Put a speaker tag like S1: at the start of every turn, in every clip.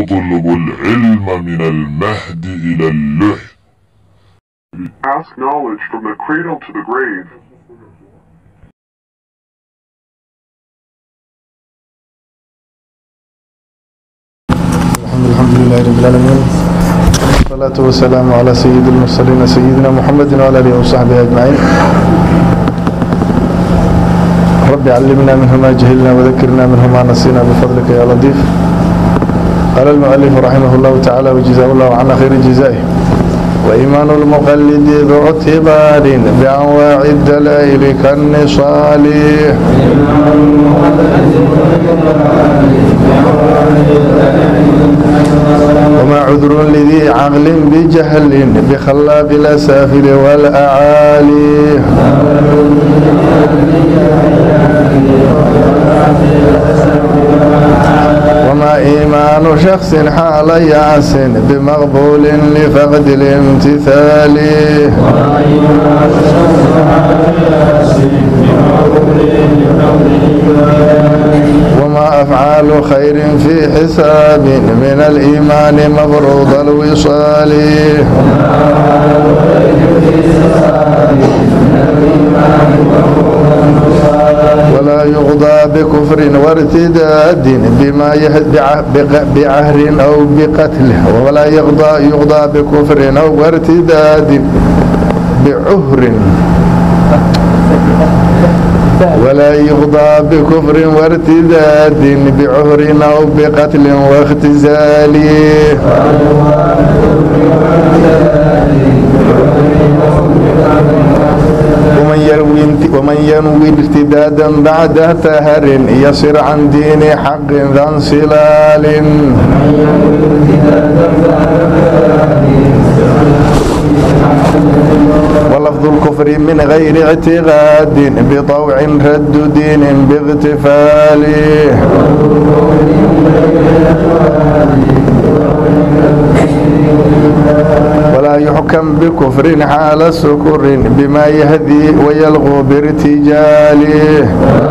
S1: يطلب العلم من المهد إلى اللحد
S2: Ask knowledge from the cradle to the grave.
S3: الحمد الحمد لله رب العالمين والصلاة والسلام على سيد المرسلين سيدنا محمد وعلى آله وصحبه أجمعين رب علمنا منه ما جهلنا وذكرنا منه ما نسينا بفضلك يا لطيف قال المؤلف رحمه الله تعالى وجزاه الله عنا خير جزائه وإيمان المقلد ذو اعتبار بأنواع الدلائل كالنصال وما عذر لذي عقل بجهل بخلاق الأسافل والأعالي وما إيمان شخص حال ياس بمقبول لفقد الامتثال وما أفعال خير في حساب من الإيمان مفروض الوصال ولا يغضى بكفر وارتداد بما يهد بعهر أو بقتله ولا يغضى يغضى بكفر أو وارتداد بعهر ولا يغضى بكفر وارتداد بعهر أو بقتل واختزال ومن يروي ومن ينوي ارتدادا بعد تهر يصر عن دين حق ذا انصلال ولفظ الكفر من غير اعتقاد بطوع رد دين باغتفال ولا يحكم بكفر حال سكر بما يهدي ويلغو بارتجاله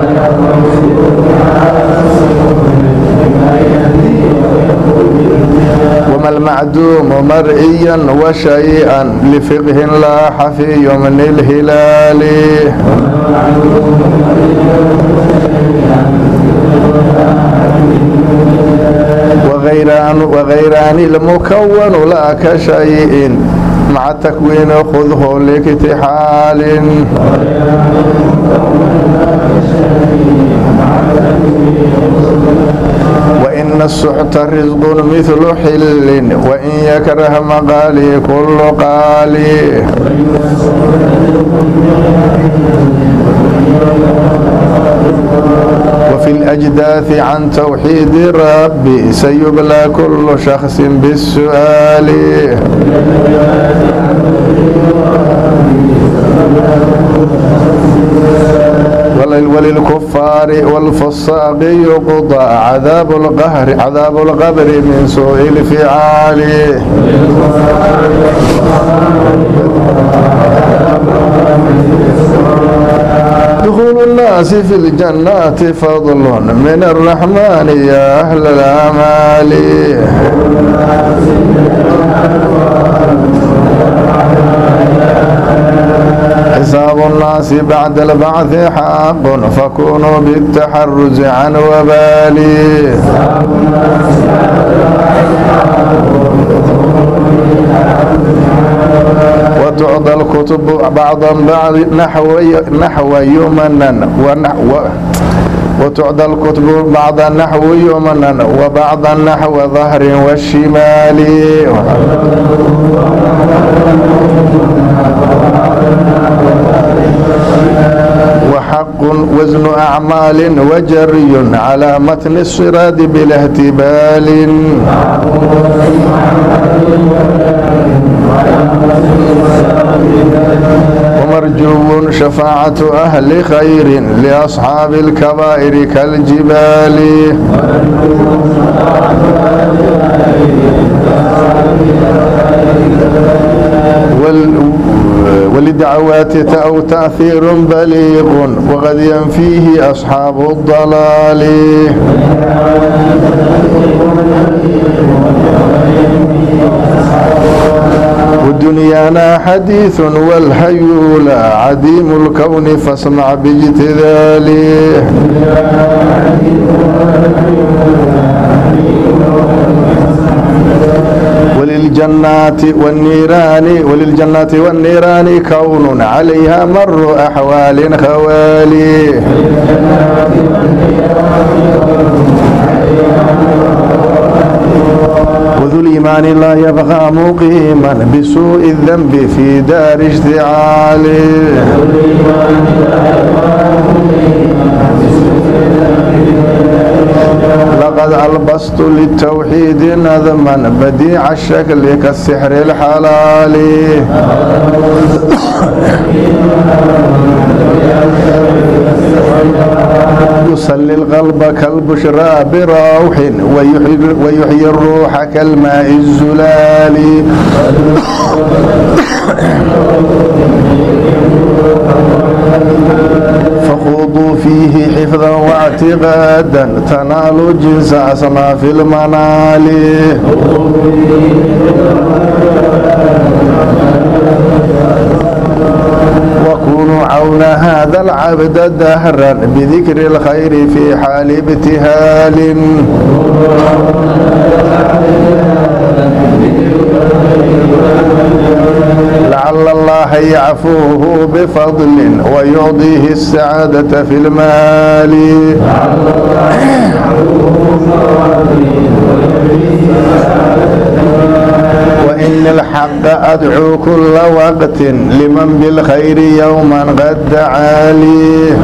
S3: وما المعدوم مرئيا وشيئا لفقه لاح في يمن الهلال وغيران وغيران المكون لا كشيء مع التكوين خذه لاكتحال وإن السحت رزق مثل حل وإن يكره مقالي كل قالي وفي الأجداث عن توحيد ربي سيبلى كل شخص بالسؤال وللكفار والفساق يقضى عذاب القهر عذاب القبر من سوء الفعال دخول الناس في الجنات فضل من الرحمن يا أهل الأمال حساب الناس بعد البعث حق فكونوا بالتحرز عن وبالي وتعضى الكتب بعضا بعض نحو نحو يمنا ونحو وتعدى الكتب بعض النحو يمنا وبعض النحو ظهر والشمال وحق وزن أعمال وجري على متن الصراط بلا اهتبال ومرجو شفاعة أهل خير لأصحاب الكبائر كالجبال وال ولدعوات أو تأثير بليغ وقد ينفيه أصحاب الضلال لنا حديث والهيول عديم الكون فاسمع باجتذاله وللجنات والنيران وللجنات والنيران كون عليها مر أحوال خوالي وذو الإيمان لا يبقى مقيما بسوء الذنب في دار اشتعال لقد ألبست للتوحيد نظما بديع الشكل كالسحر الحلال يصلي القلب كالبشرى بروح ويحيي, ويحيي الروح كالماء الزلال فخوضوا فيه حفظا واعتقادا تنالوا جنس أصناف المنال وكونوا عون هذا العبد دهرا بذكر الخير في حال ابتهال لعل الله يعفوه بفضل ويعطيه السعادة في المال وإن الحق أدعو كل وقت لمن بالخير يوما قد دعالي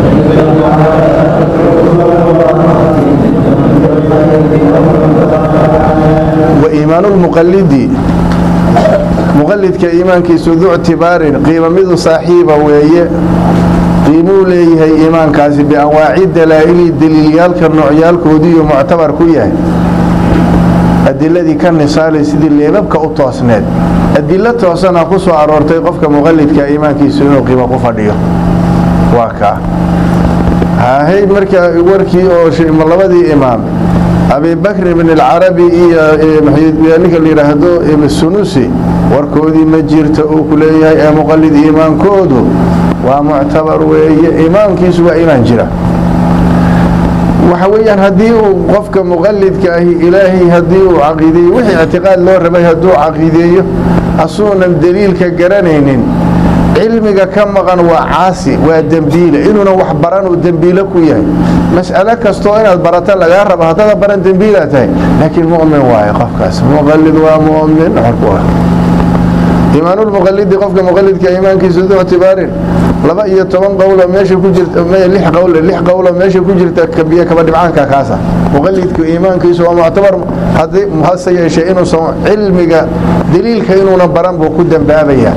S3: وإيمان المقلد مقلدك إيمانkiisu du اعتibaarin qiimo midu saaxiiba weeye qiimuu leeyahay iimaankaasi bianwaaci dalaa'ili daliilyaalka noocyaalkoodiiyo muctabar ku yahay adiladii ka nisaalay sidii leebabka u toosneed adilo toosana ku soo aroortay qofka muqalidka iimaankiisu inuu qiimo ku fadhiyo waa kaa hahay marka warkii oo labadii imaam abibakr ibn alcarabi iyo ninka la yidhaahdo sunusi warkoodii ma jirta uu ku leeyahay ee muqalid iimaankoodu waa muctabar weeye iimaankiisu waa iimaan jira waxa weeyaan haddii uu qofka muqalidka ahi ilaahay haddii uu caqiideeyo wixii ictiqaad loo rabay hadduu caqiideeyo asuunan daliilka garanaynin cilmiga ka maqan waa caasi waa dembiile inuuna wax baran uu dembiile ku yahay mas'alo kastoo inaad barato lagaa rabo haddada baran dembiilaa tahay laakiin mu'min waaye qofkaas muqalid waa mu'min iimaanulmuqalidi qofka muqalidka iimaankiisu du ictibaarin laba iyo toban qowlo meesha ku jirta lix qowl lix qowlo meesha ku jirta kabiyo kaba dhibcaanka kaasa muqalidku iimaankiisu waa muctabar haddii hase yeeshee inuusan cilmiga daliilka inuuna baran buu ku dambaabayaa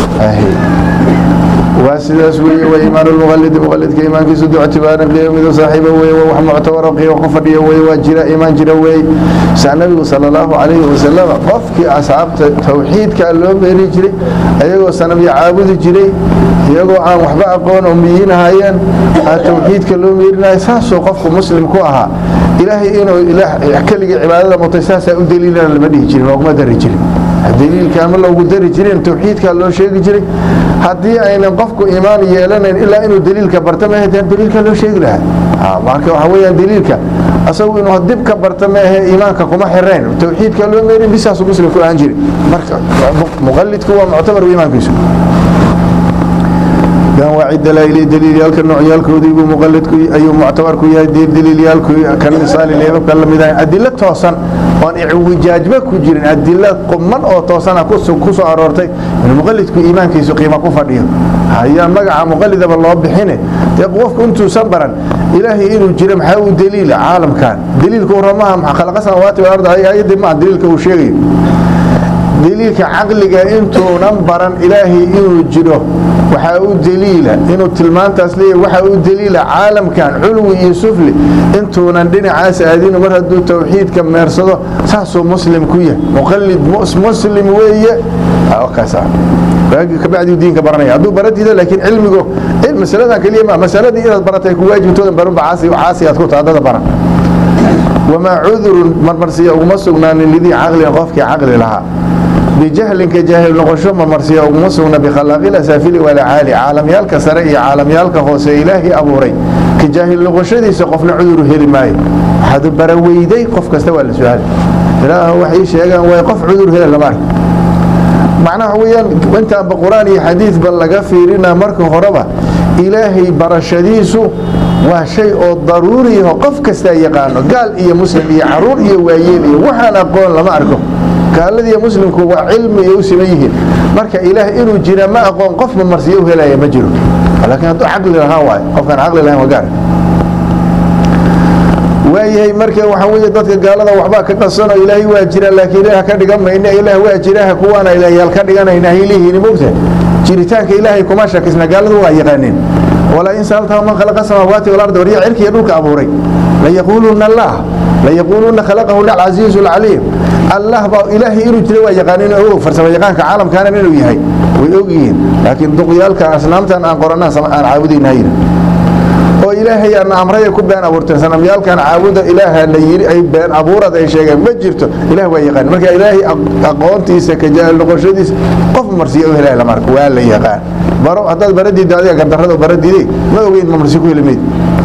S3: waa sidaas weeye waa iimaan lmuqalidi muqalidka iimaankiisu du ictibaarin qiimo midu saaxiiba weeye waa wax muctabaro qiimo ku fadhiya weeye waa jira iimaan jira weeye saa nabigu sala allahu calayhi wasalam qofkii asxaabta tawxiidkaa loo meeri jiray ayagoo sanabyo caabudi jiray iyagoo aan waxba aqoon oo miyiinahayeen aa tawxiidka loo meerinaya saasoo qofku muslim ku ahaa ilaahay inuu keligii cibaadada mutay saasaa u daliilana lama dhihi jirin looguma dari jirin daliilka ama loogu dari jirin tawxiidkaa loo sheegi jiray haddii aynan qofku iimaan yeelanayn ilaa inuu daliilka barta maahe daliilka loo sheegi lahaa marka waxa weyaan daliilka asagu inuu dib ka barta maahe iimaanka kuma xirayn tawxiidka loo meerin bisaasu muslim ku ahaan jiri marka muqalidku waa muctabar iimaankiisu anwaaci dalaa'ili daliilyaalka noocyaalkoodii buu muqalidku ayuu muctabar ku yahay daliilyaalku kan misaali leebabka la mid ahay adilo toosan oon icwijaajba ku jirin adilo quman oo toosana ku soo aroortay in muqalidku iimaankiisu qiimo ku fadhiyo hayaa magaca muqalidaba loo bixine dee qofku intuusan baran ilaahay inuu jiro maxaa uu daliila caalamkan daliilka uramaha khalaqa samaawaati wal ardi ayadii maa daliilka uu sheegayo daliilka caqliga intuunan baran ilaahay inuu jiro waxaa u daliila inuu tilmaantaas leeyahay waxaa u daliila caalamkan culwi iyo sufli intuunan dhinacaas aadin mar hadduu tawxiidka meersado saasuu muslim ku yahay muqalid muslim weeye kabacdi diinka baranaya hadduu baradiida laakiin cilmigu masaladan keliya ma masaladii inaad baratay ku waajibtoodan barunba caasi aad ku taha dada baran wamaa cudurun marmarsiya uguma sugnaanin lidii caqlin qofkii caqli lahaa bijahlinka jaahil noqosho ma marsiya uguma sugna bikhalaaqil asaafili walacaali caalamyaalka sare iyo caalamyaalka hoose ilaahay abuuray ka jaahil noqoshadiisa qofna cuduru heli maayo waxaad baraweyday qof kasta waa la su-aali ilaah waxay sheegaan way qof cudur hela lama arko macnaha weyaan intaanba qur-aan iyo xadiidba laga fiirina marka horeba ilaahay barashadiisu waa shay oo daruuriyaho qof kastaa yaqaano gaal iyo muslim iyo caruur iyo waayeel iyo waxaan aqoon lama arko gaaladiiyo muslimku waa cilmi ay u siman yihiin marka ilaah inuu jira ma aqoon qofba marsiyo u helaya ma jiro laakiin hadduu caqli lahaa waayo qofkaan caqli lahayn waa gaar waayahay marka waxaa weeye dadka gaalada waxbaa ka qasano ilaahay waa jira laakiin ilaah ka dhigan mayna ilaah waa jiraha kuwaana ilaahyaal ka dhiganayna haylihiin mogta jiritaanka ilaahay kuma shakisna gaaladu waa yaqaaneen walaa in saaltahu man khalaqa samaawaati walarda warya cirkiiyo dhulka abuuray layaquuluuna allah layaquuluuna khalaqahuna alcasiizu alcaliim allah baa ilaahay inuu jira waa yaqaaneen oo og farsamo yaqaanka caalamkaana inuu yahay way og yihiin laakiin duqyaalka asnaamtan aan qoranaan aan caabudayna hayna oo ilaahay aan amraya ku been abuurteen sanamyaalkan caabuda ilaaha la yiri ay been abuurad ay sheegeen ma jirto ilaah waa yaqaan marka ilaahay aqoontiisa ka jaal noqoshadiisa qof marsiyo u helay la marka waa la yaqaan baro haddaad baradiida adiga gardarrada baradiiday ma ogeyn ma marsi ku helimayd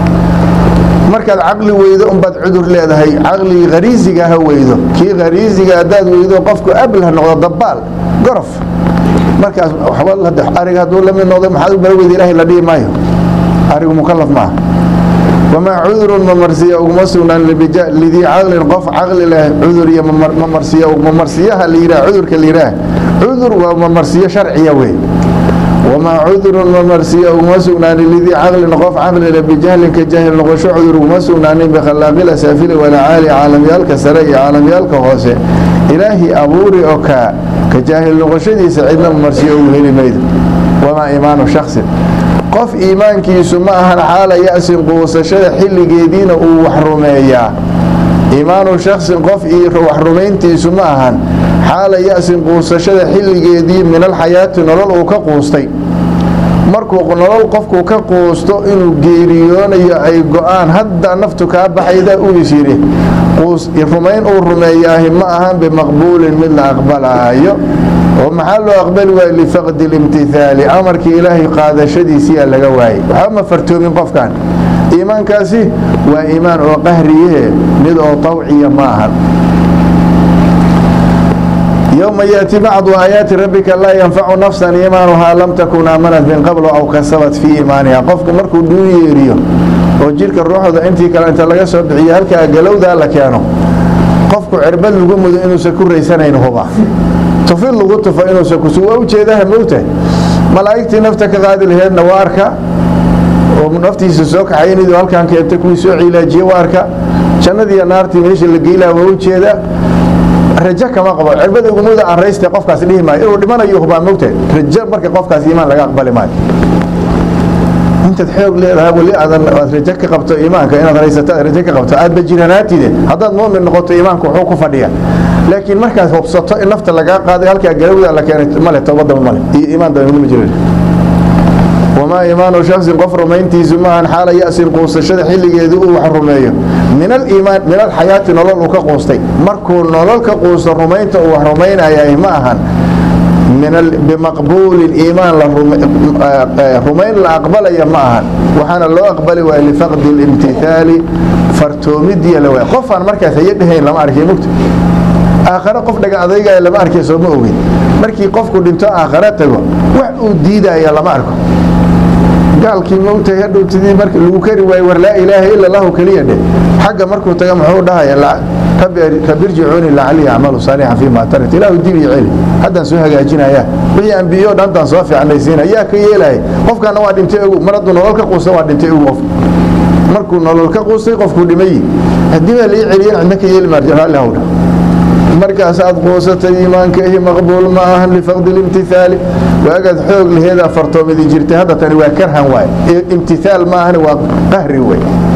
S3: markaad caqli weydo unbaad cudur leedahay caqligii khariisiga ha weydo kii khariisiga haddaad weydo qofku ablah noqdo dabaal gorof markaas waxba ariga hadduu la mid noqdo maxaad u bara weyda ilaahay la dhihi maayo arigu mukalaf maaha wamaa cudurun mamarsiya uguma sugnaan lidii caqlin qof caqli leh cudur iyo mamarsiya mamarsiyaha la yidhaha cudurka la yidhaah cudur waa mamarsiyo sharciya wey wamaa cudurun mamarsiya uguma sugnaanin lidii caqlin qof caqli leh bijahlinka jaahil noqosho cudur uguma sugnaanin bikhalaaqil asaafili walacaali caalamyaalka sare iyo caalamyaalka hoose ilaahi abuuri oo kaa ka jaahil noqoshadiisa cidna mamarsiyo ugu heli maydo wamaa iimaanu shaksin qof iimaankiisu ma ahan xaala ya-sin quusashada xilligeediina uu wax rumeeyaa iimaanu shaksin qof wax rumayntiisu ma ahan xaala ya-sin quusashada xilligeedii min alxayaati nolol uu ka quustay markuu nolol qofku ka quusto inuu geeriyoonayo ay go-aan hadda naftu kaa baxayda uu is yidhi rumayn uu rumeeyaahi ma ahan bimaqbuulin mid la aqbalaayo oo maxaa loo aqbali waayey lifaqdi limtihaali amarkii ilaahay qaadashadiisiyaa laga waayey waxba ma fartoomin qofkan iimaankaasi waa iimaan oo qahriyahe mid oo tawciya ma ahan yowma yaati bacdu aayaati rabbika laa yanfacu nafsan iimaanuhaa lam takun aamanat min qablu aw kasabat fii iimaaniha qofku markuu dhuu yeeriyo oo jirka ruuxda intii kale inta laga soo bixiyo halkaa galowdaa la keeno qofku cirbad lagu mudo inuusan ku raysanayn huba tufid lagu tufo inuusan kusu waa ujeedaha mowtahay malaa'igtii nafta ka qaadi laheedna waa arka oo naftiisa soo kaxaynaydu halkaan keenta kuwii soo cilaajiye waa arka jannadiiyo naartii meesha la geylaa waa ujeeda rajo kama qabo cirbada ugumuda aan rayste qofkaas dhihi maayo inuu dhimanayo hubaa mowtahay rajo marka qofkaas iimaan laga aqbali maayo intaad xoog leedahay weli aadan aad rajo ka qabto iimaanka inaad raysato aad rajo ka qabto aad bajiranaatide haddaad muumin noqoto iimaanku wuxuu ku fadhiya laakiin markaad hubsato in nafta lagaa qaaday halkaa galowda la keenay male toobadaba male iyo iimaan daba ma jiro wamaa iimaanu shaksin qof rumayntiisu maahan xaala ya-sin quusashada xilligeedii uu wax rumeeyo min aliimaan min alxayaati nolol uu ka quustay markuu nolol ka quusto rumaynta uu wax rumaynayahay ma ahan bimaqbuulin iimaan rumayn la aqbalaya ma ahan waxaana loo aqbali waaya lifaqdi limtihaali fartoomidiya la waaya qofaan markaas hayo dhahayn lama arkay mugta aakhare qof dhaga adaygaaya lama arkay soo ma ogin markii qofku dhinto aakhare tago wax uu diidaya lama arko gaalkii mowtay hadhowtidii marka lagu kari waayo war laa ilaaha ila allahu keliya dheh xagga markuu taga muxuu dhahaya rabbi irjicuuni lacalii acmalu saalixan fii ma tarat ilaahu dib iyo celi haddaan soo hagaajinaya wixii ambiyo dhantaan soo fiicnaysiina yaa ka yeelaya qofkaana waa dhintay ogu mar hadduu nolol ka quusta waa dhintay ogu qof markuu nolol ka quustay qofkuu dhimayi haddii baa lai celiyan cidna ka yeeli maar raalli hawdha markaasaad quusatay iimaankahi maqbuul ma ahan lifaqdi limtihaali waagaad xoog laheedaa fartoomidi jirtay hadda tani waa karhan waay imtihaal ma ahani waa qahri wey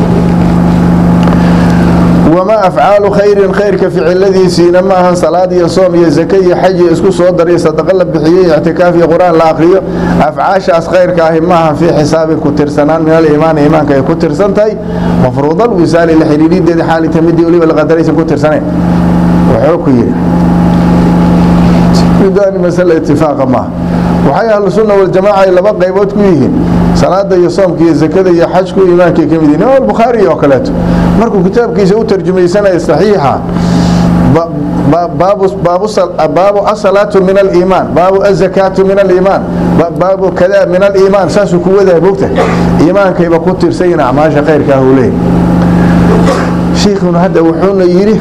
S3: wamaa afcaalu khayrin khayrka ficiladiisiina ma ahan salaad iyo soom iyo zake iyo xaj iyo isku soo daray sadaqa la bixiyey ictikaaf iyo qur-aan la akriyo afcaashaas khayrka ahi ma ahan fii xisaabin ku tirsanaan min aliimaani iimaanka ay ku tirsan tahay mafruudal wisaali la xidhiidhideeda xaalita midii weliba laqadaraysan ku tirsanayn wuxuu ku yidhi midani masale itifaaqa maaha waxay ahlu sunna waljamaaca ay laba qaybood ku yihiin salaada iyo soomka iyo zakada iyo xajku iimaankay ka mid yihin imaam albukhaari oo kaleeto markuu kitaabkiisa u tarjumaysanaya saxiixa baabu asalaatu min aliimaan baabu azakaatu min aliimaan baabu kada min aliimaan saasuu ku wadaa mogta iimaankayba ku tirsayin acmaasha khayrka ah uu leeyahy shiikhuna hadda wuxuuna yidhi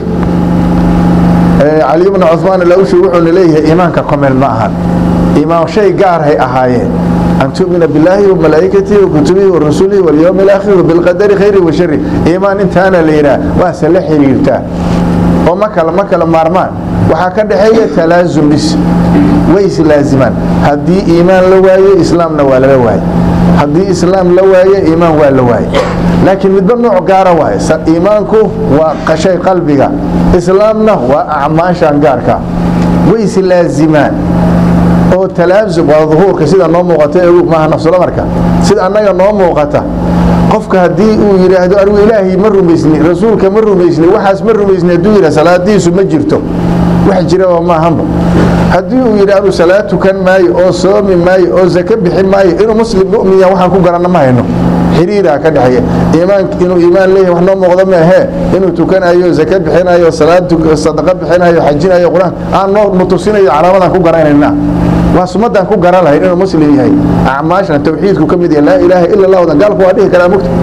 S3: cali bna cumaan alawshi wuxuuna leeyahay iimaanka komel ma ahan iimaan shay gaarhay ahaayeen an tu'mina billaahi wamalaa'ikatihi wakutubihi warasulihi walyowmi alaakhir bilqadari khayri wa shari iimaan intaana la yidhaha waase la xiriirtaa oo ma kala ma kala maarmaan waxaa ka dhexeeya talaasum bis way islaazimaan haddii iimaan la waayo islaamna waa lala waaye haddii islaam la waaye iimaan waa la waaye laakiin midba nooc gaara waaye iimaanku waa shay qalbiga islaamna waa acmaashan gaarka way islaazimaan oo talaasum waa duhuurka sida noo muuqata ee maaha nafsulamarka sida annaga noo muuqata qofka haddii uu yidhaahdo anigu ilaahay ma rumaysni rasuulka ma rumaysni waxaas ma rumaysni hadduu yidhah salaadiisu ma jirto wax jiraba maahanba haddii uu yidhi anu salaad tukan maayo oo soomi maayo oo zake bixin maayo inuu muslim mu'miya waxaan ku garanna ma hayno xiriiraa ka dhexeeya iimaan inuu iimaan leeyahay wax noo muuqda maahee inuu tukanayo zake bixinayo salaad sadaqa bixinayo xajinayo qur-aan aan noo nutusinayo calaamadan ku garanayna waa sumadaan ku garan lahayn inuu muslim yahay acmaashan tawxiidku ka mid yahay laa ilaaha ila allah gaalku waa dhihi karaa mugta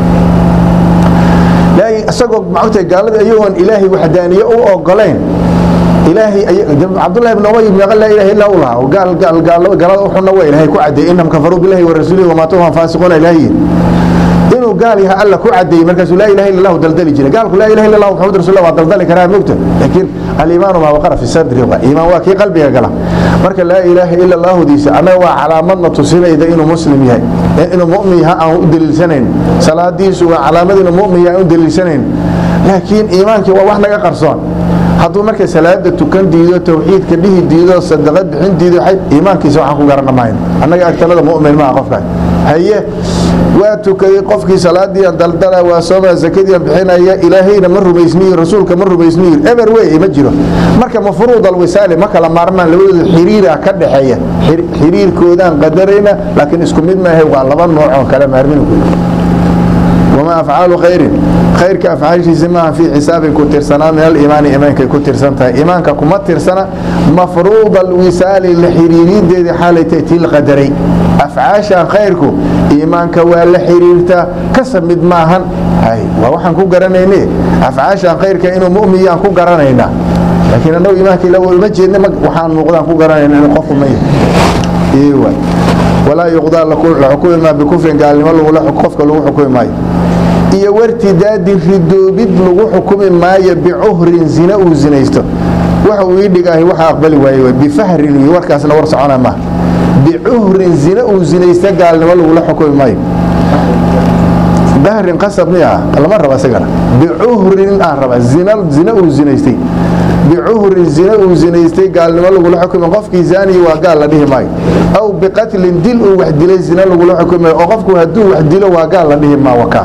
S3: isagoo maogta gaalada iyagoon ilaahay waxdaaniye u ogolayn ilaahay cabdullahi ibn ubay meeqa laa ilaha illa u lahaa gaal gaal gaal galada uxuna waa ilaahay ku cadeeyey innahum kafaruu billahi wa rasuulihi wamaatuhum faasiquuna ilaahi inuu gaal yahay alla ku cadeeyey markaasuu laa ilaha illa allah daldali jiray gaalku laa ilaha illa allah muxamad rasuulullah waa daldali karaa mogta laakiin aliimaanu maa waqara fi sadri waa iimaan waa kii qalbiga gala marka laa ilaaha illa allahudiisa annaga waa calaamadna tusinayda inuu muslim yahay inuu mu'min yaha aan u daliilsanayn salaadiisu waa calaamad inuu mu'min yahay aan u daliilsanayn laakiin iimaankii waa wax naga qarsoon hadduu marka salaada tukan diido tawxiidka dhihi diido sadaqad bixin diido iimaankiisa waxaan ku garana mahayn annaga agtalada mu'min maaha qofkaas haye waa tukaday qofkii salaadii aan daldala waa sooma zakadii aan bixinaya ilaahayna ma rumaysniyo rasuulka ma rumaysniyo eber wey ma jiro marka mafruud alwisaali ma kala maarmaan labadooda xiriira ka dhexeeya xiriirkoodaan qadarayna laakiin isku mid maahe waa laba noocoo kala maarmin wamaa afcaalu khayrin khayrka afcaashiisa maaha fii xisaabin ku tirsanaa min aliimaani iimaankay ku tirsan tahay iimaanka kuma tirsana mafruud alwisaali la xiriirideedii xaalay tahay tii la qadaray afcaashan khayrku iimaanka waa la xiriirtaa kasab mid maahan waa waxaan ku garanayne afcaashan khayrka inuu mu'miyaan ku garanaynaa laakiin annagu iimaanka uma jeedna waxaan muuqdaan ku garanayna in qofku ma yahay walaa yuqdaa la xukumi maa bikufrin gaalnimo qofka lagu xukumi maayo iyo wartidaadin ridoobid lagu xukumi maayo bicuhrin zina uu zinaysto waxa uu ii dhigaahi waxa aqbali waaye bifahrin iyo warkaasna war socona maaha bicuhrin zina uu zinaysta gaalnimo lagula xukumi maayo dahrin qasab miya lama raba isagana bicuhrin aan raba zina zina uu zinaystay bicuhrin zina uu zinaystay gaalnimo lagula xukumi qofkii zaaniyi waa gaal la dhihi maayo aw biqatlin dil uu wax dilay zina lagula xukumi maayo oo qofku hadduu wax dilo waa gaal la dhihi maa wakaa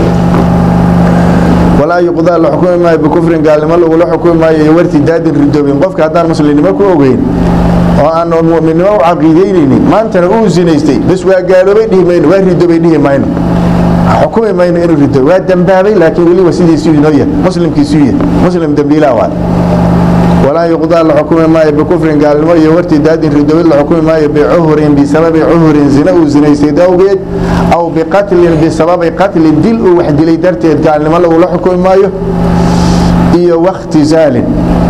S3: walaa yuqdaa la xukumi maayo bikufrin gaalnimo lagula xukumi maayo iyo wartidaadin ridoobin qofka haddaan muslimnimo ku ogeyn oo aan mu'minnimo u caqiidaynaynin maantana uu zinaystay bas waa gaaloobay dhihi mayno waa ridoobay dhihi mayno xukumi mayno inuu rido waa dembaabay laakiin weliba sidiisuu inoo yahay muslimkiisuu yahay muslim dembiilaa waa walaa yuqdaa la xukumi maayo bikufrin gaalnimo iyo wartidaadin ridowid la xukumi maayo bicuhurin bisababi cuhurin zina uu zinaystay dawgeed aw biqatlin bisababi qatlin dil uu wax dilay darteed gaalnimo lagula xukumi maayo iyo wakhtizaalin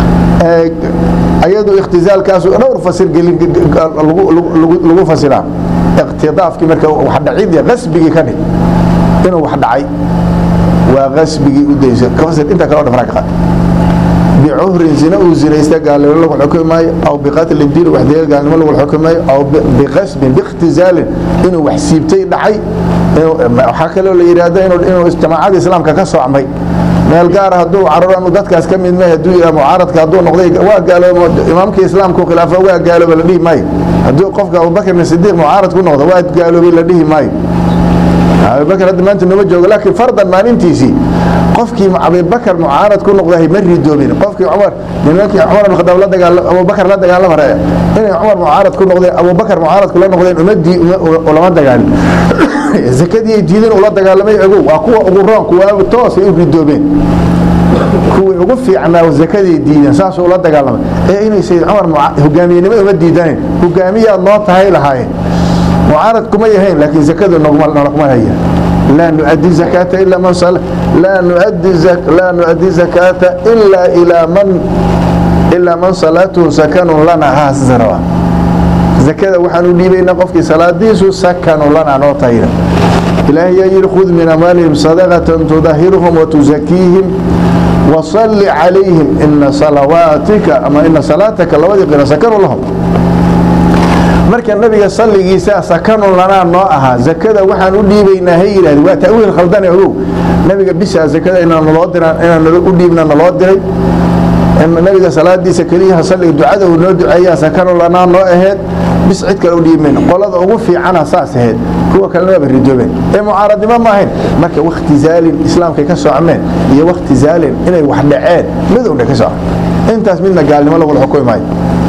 S3: ayadu ikhtizaalkaasu dhowr fasir gelin lagu fasiraa iqtidaafkii marka wax dhacid qasbigii ka dhig inuu wax dhacay waa qasbigii u daysa fasir inta kale oo dhan ka qaad bicuhrin zina uu zinaysta gaalnimo lagu xukumi maayo aw biqatlin dil wax dilay gaalnimo lagu xukumi maayo aw biqasbin biikhtizaalin inuu wax siibtay dhacay waxaa kaloo la yidhaahdo inuu jamaacada islaamka ka soocmay meel gaara hadduu cararo anu dadkaas ka mid mahay hadduu yidhaha mucaaradka hadduu noqday waa gaaloobo imaamkii islaamku khilaafa waa gaalooba la dhihi maayo hadduu qofka abubakrin sidiiq mucaarad ku noqdo waa gaaloobay la dhihi maayo abibakar hadda maanta nooma joogo laakiin fardan maalintiisii qofkii abibakar mucaarad ku noqdahay ma ridoobin qofkii cumar nimankii cumar bin khadaab la dagaala abubakar la dagaalama raya inay cumar mucaarad ku noqdeen abubakar mucaarad kula noqdeen umadii ulama dagaalin zakadii ay diideen ula dagaalamay ogow waa kuwa ugu roon kuwa toosay u ridoobeen kuwii ugu fiicnaa zakadii diideen saasuu ula dagaalamay ee inay sayid cumar hogaamiyenimo uma diidanayn hogaamiyaad noo tahay lahaayeen mucaarad kuma yahayn laakiin zakadu nolakuma haya laa nuaddi zakaata ilaa man laa nuaddi laa nuaddi zakaata ilaa ilaa man ilaa man salaatuhu sakanun lana haasisa rabaa zakada waxaan u dhiibaynaa qofkii salaadiisu sakanu lana noo tahayna ilaahay yaa yidhi khud min amwaalihim sadaqatan tudahiruhum watuzakiihim wasalli calayhim ina salawaatika ama ina salaataka labadii qira sakanu lahum marka nabiga salligiisa sakanun lanaa noo ahaa zakada waxaan u dhiibaynaa ha yidhahdi waa ta'wiil khaldane ogow nabiga bishaa zakada inaan naloo dira inaan u dhiibna naloo diray nabiga salaadiisa keliyaha salliga ducada uu noo duceeyaa sakanun lanaa noo aheed bis cid kale u dhiibmayno qolada ugu fiicana saas aheyd kuwa kalena waaba ridoobeen ee mucaaradnimo ma ahayn marka wakti zaalin islaamkay ka socmeen iyo wakti zaalin inay wax dhaceen midowna ka socon intaas midna gaalnimo lagula xukumi maayo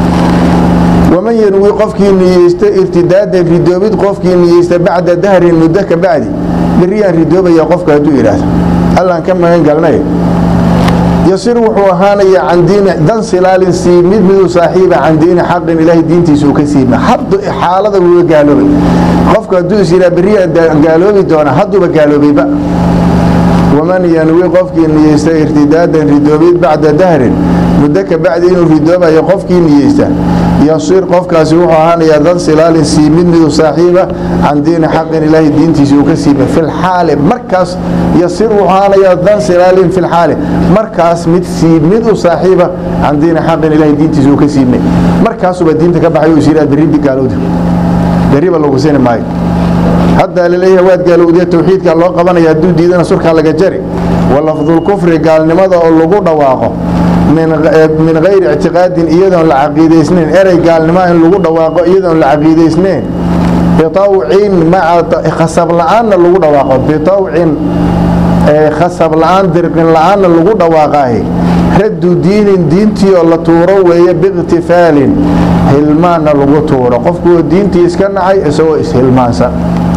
S3: waman yanwi qofkii niyeysta irtidaadan ridoobid qofkii niyeysta bacda dahrin muddo ka bacdi beriyaan ridoobaya qofka hadduu yidhaahdo allaan ka magan galnay yasir wuxuu ahaanayaa can diini dan silaalin siimid miduu saaxiiba can diini xaqin ilaahay diintiisa uu ka siima haddu xaalada wuuga gaaloobay qofka hadduu is yidhaha beriyaan gaaloobi doona hadduuba gaaloobayba waman yanwi qofkii niyeysta irtidaadan ridoobid bacda dahrin muddo ka bacdi inuu ridoobayo qofkii niyeysta yasir qofkaasi wuxuu ahaanayaa dan silaalin siimid miduu saaxiiba can diini xaqin ilaahay diintiisa uu ka siima filxaali markaas yasir wuxuu ahaanayaa dan silaalin filxaali markaas mid siimid u saaxiiba can diini xaqin ilaahay diintiisa uu ka siimay markaasuba diinta ka baxay is yidhaha berri gaalowda berriba lagu sini maayo haddaa laleeyahay waad gaalowdiya towxiidkaa loo qabanaya hadduu diidana surkaa laga jari walafdulkufri gaalnimada oo lagu dhawaaqo min hayri ictiqaadin iyadoon la caqiidaysnayn erey gaalnimoa in lagu dhawaaqo iyadoon la caqiidaysnayn bitawcin maca khasab la-aanna lagu dhawaaqo bitawcin khasab la-aan dirqin la-aanna lagu dhawaaqaah raddu diinin diintii oo la tuuro weeye biikhtifaalin hilmaanna lagu tuuro qofkuoo diintii iska nacay isagoo ishilmaansan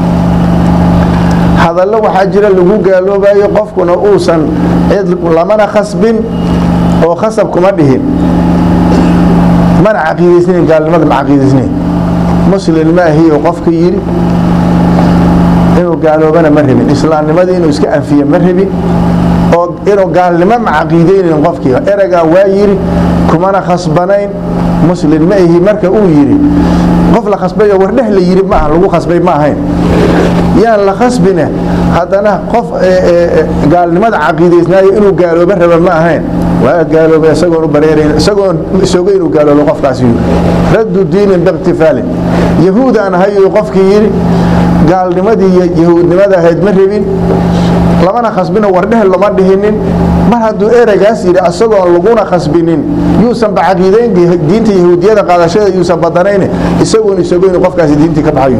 S3: hadallo waxaa jira lagu gaaloobayo qofkuna uusan cid lamana khasbin oo khasab kuma dhihin mana caqiidaysnayn gaalnimada ma caqiidaysnayn muslin ma ahiyo qofka yidhi inuu gaaloobana ma rabin islaamnimadii inuu iska anfiye ma rabin oo inuu gaalnimo ma caqiidaynayn qofkii ereygaa waa yidhi kumana khasbanayn muslin ma ahi marka uu yidhi qof la khasbayo wardheh la yidhi maaha lagu khasbay ma ahayn yaan la khasbine haddana qof gaalnimada caqiidaysnaayo inuu gaalooba raba ma ahayn waa gaaloobay isagoon u bareerayn isagoon isoga inuu gaaloobo qofkaasi yidhi raddu diinin biikhtifaalin yahuud aan ahayo qofkii yidhi gaalnimadii yahuudnimada ahayd ma rabin lamana khasbino wardheh lama dhihinin mar hadduu ereygaas yidhi isagoon laguna khasbinin yuusanba caqiidayn diinta yahuudiyada qaadashada yuusan badanayn isagoon isogo inuu qofkaasi diintii ka baxayo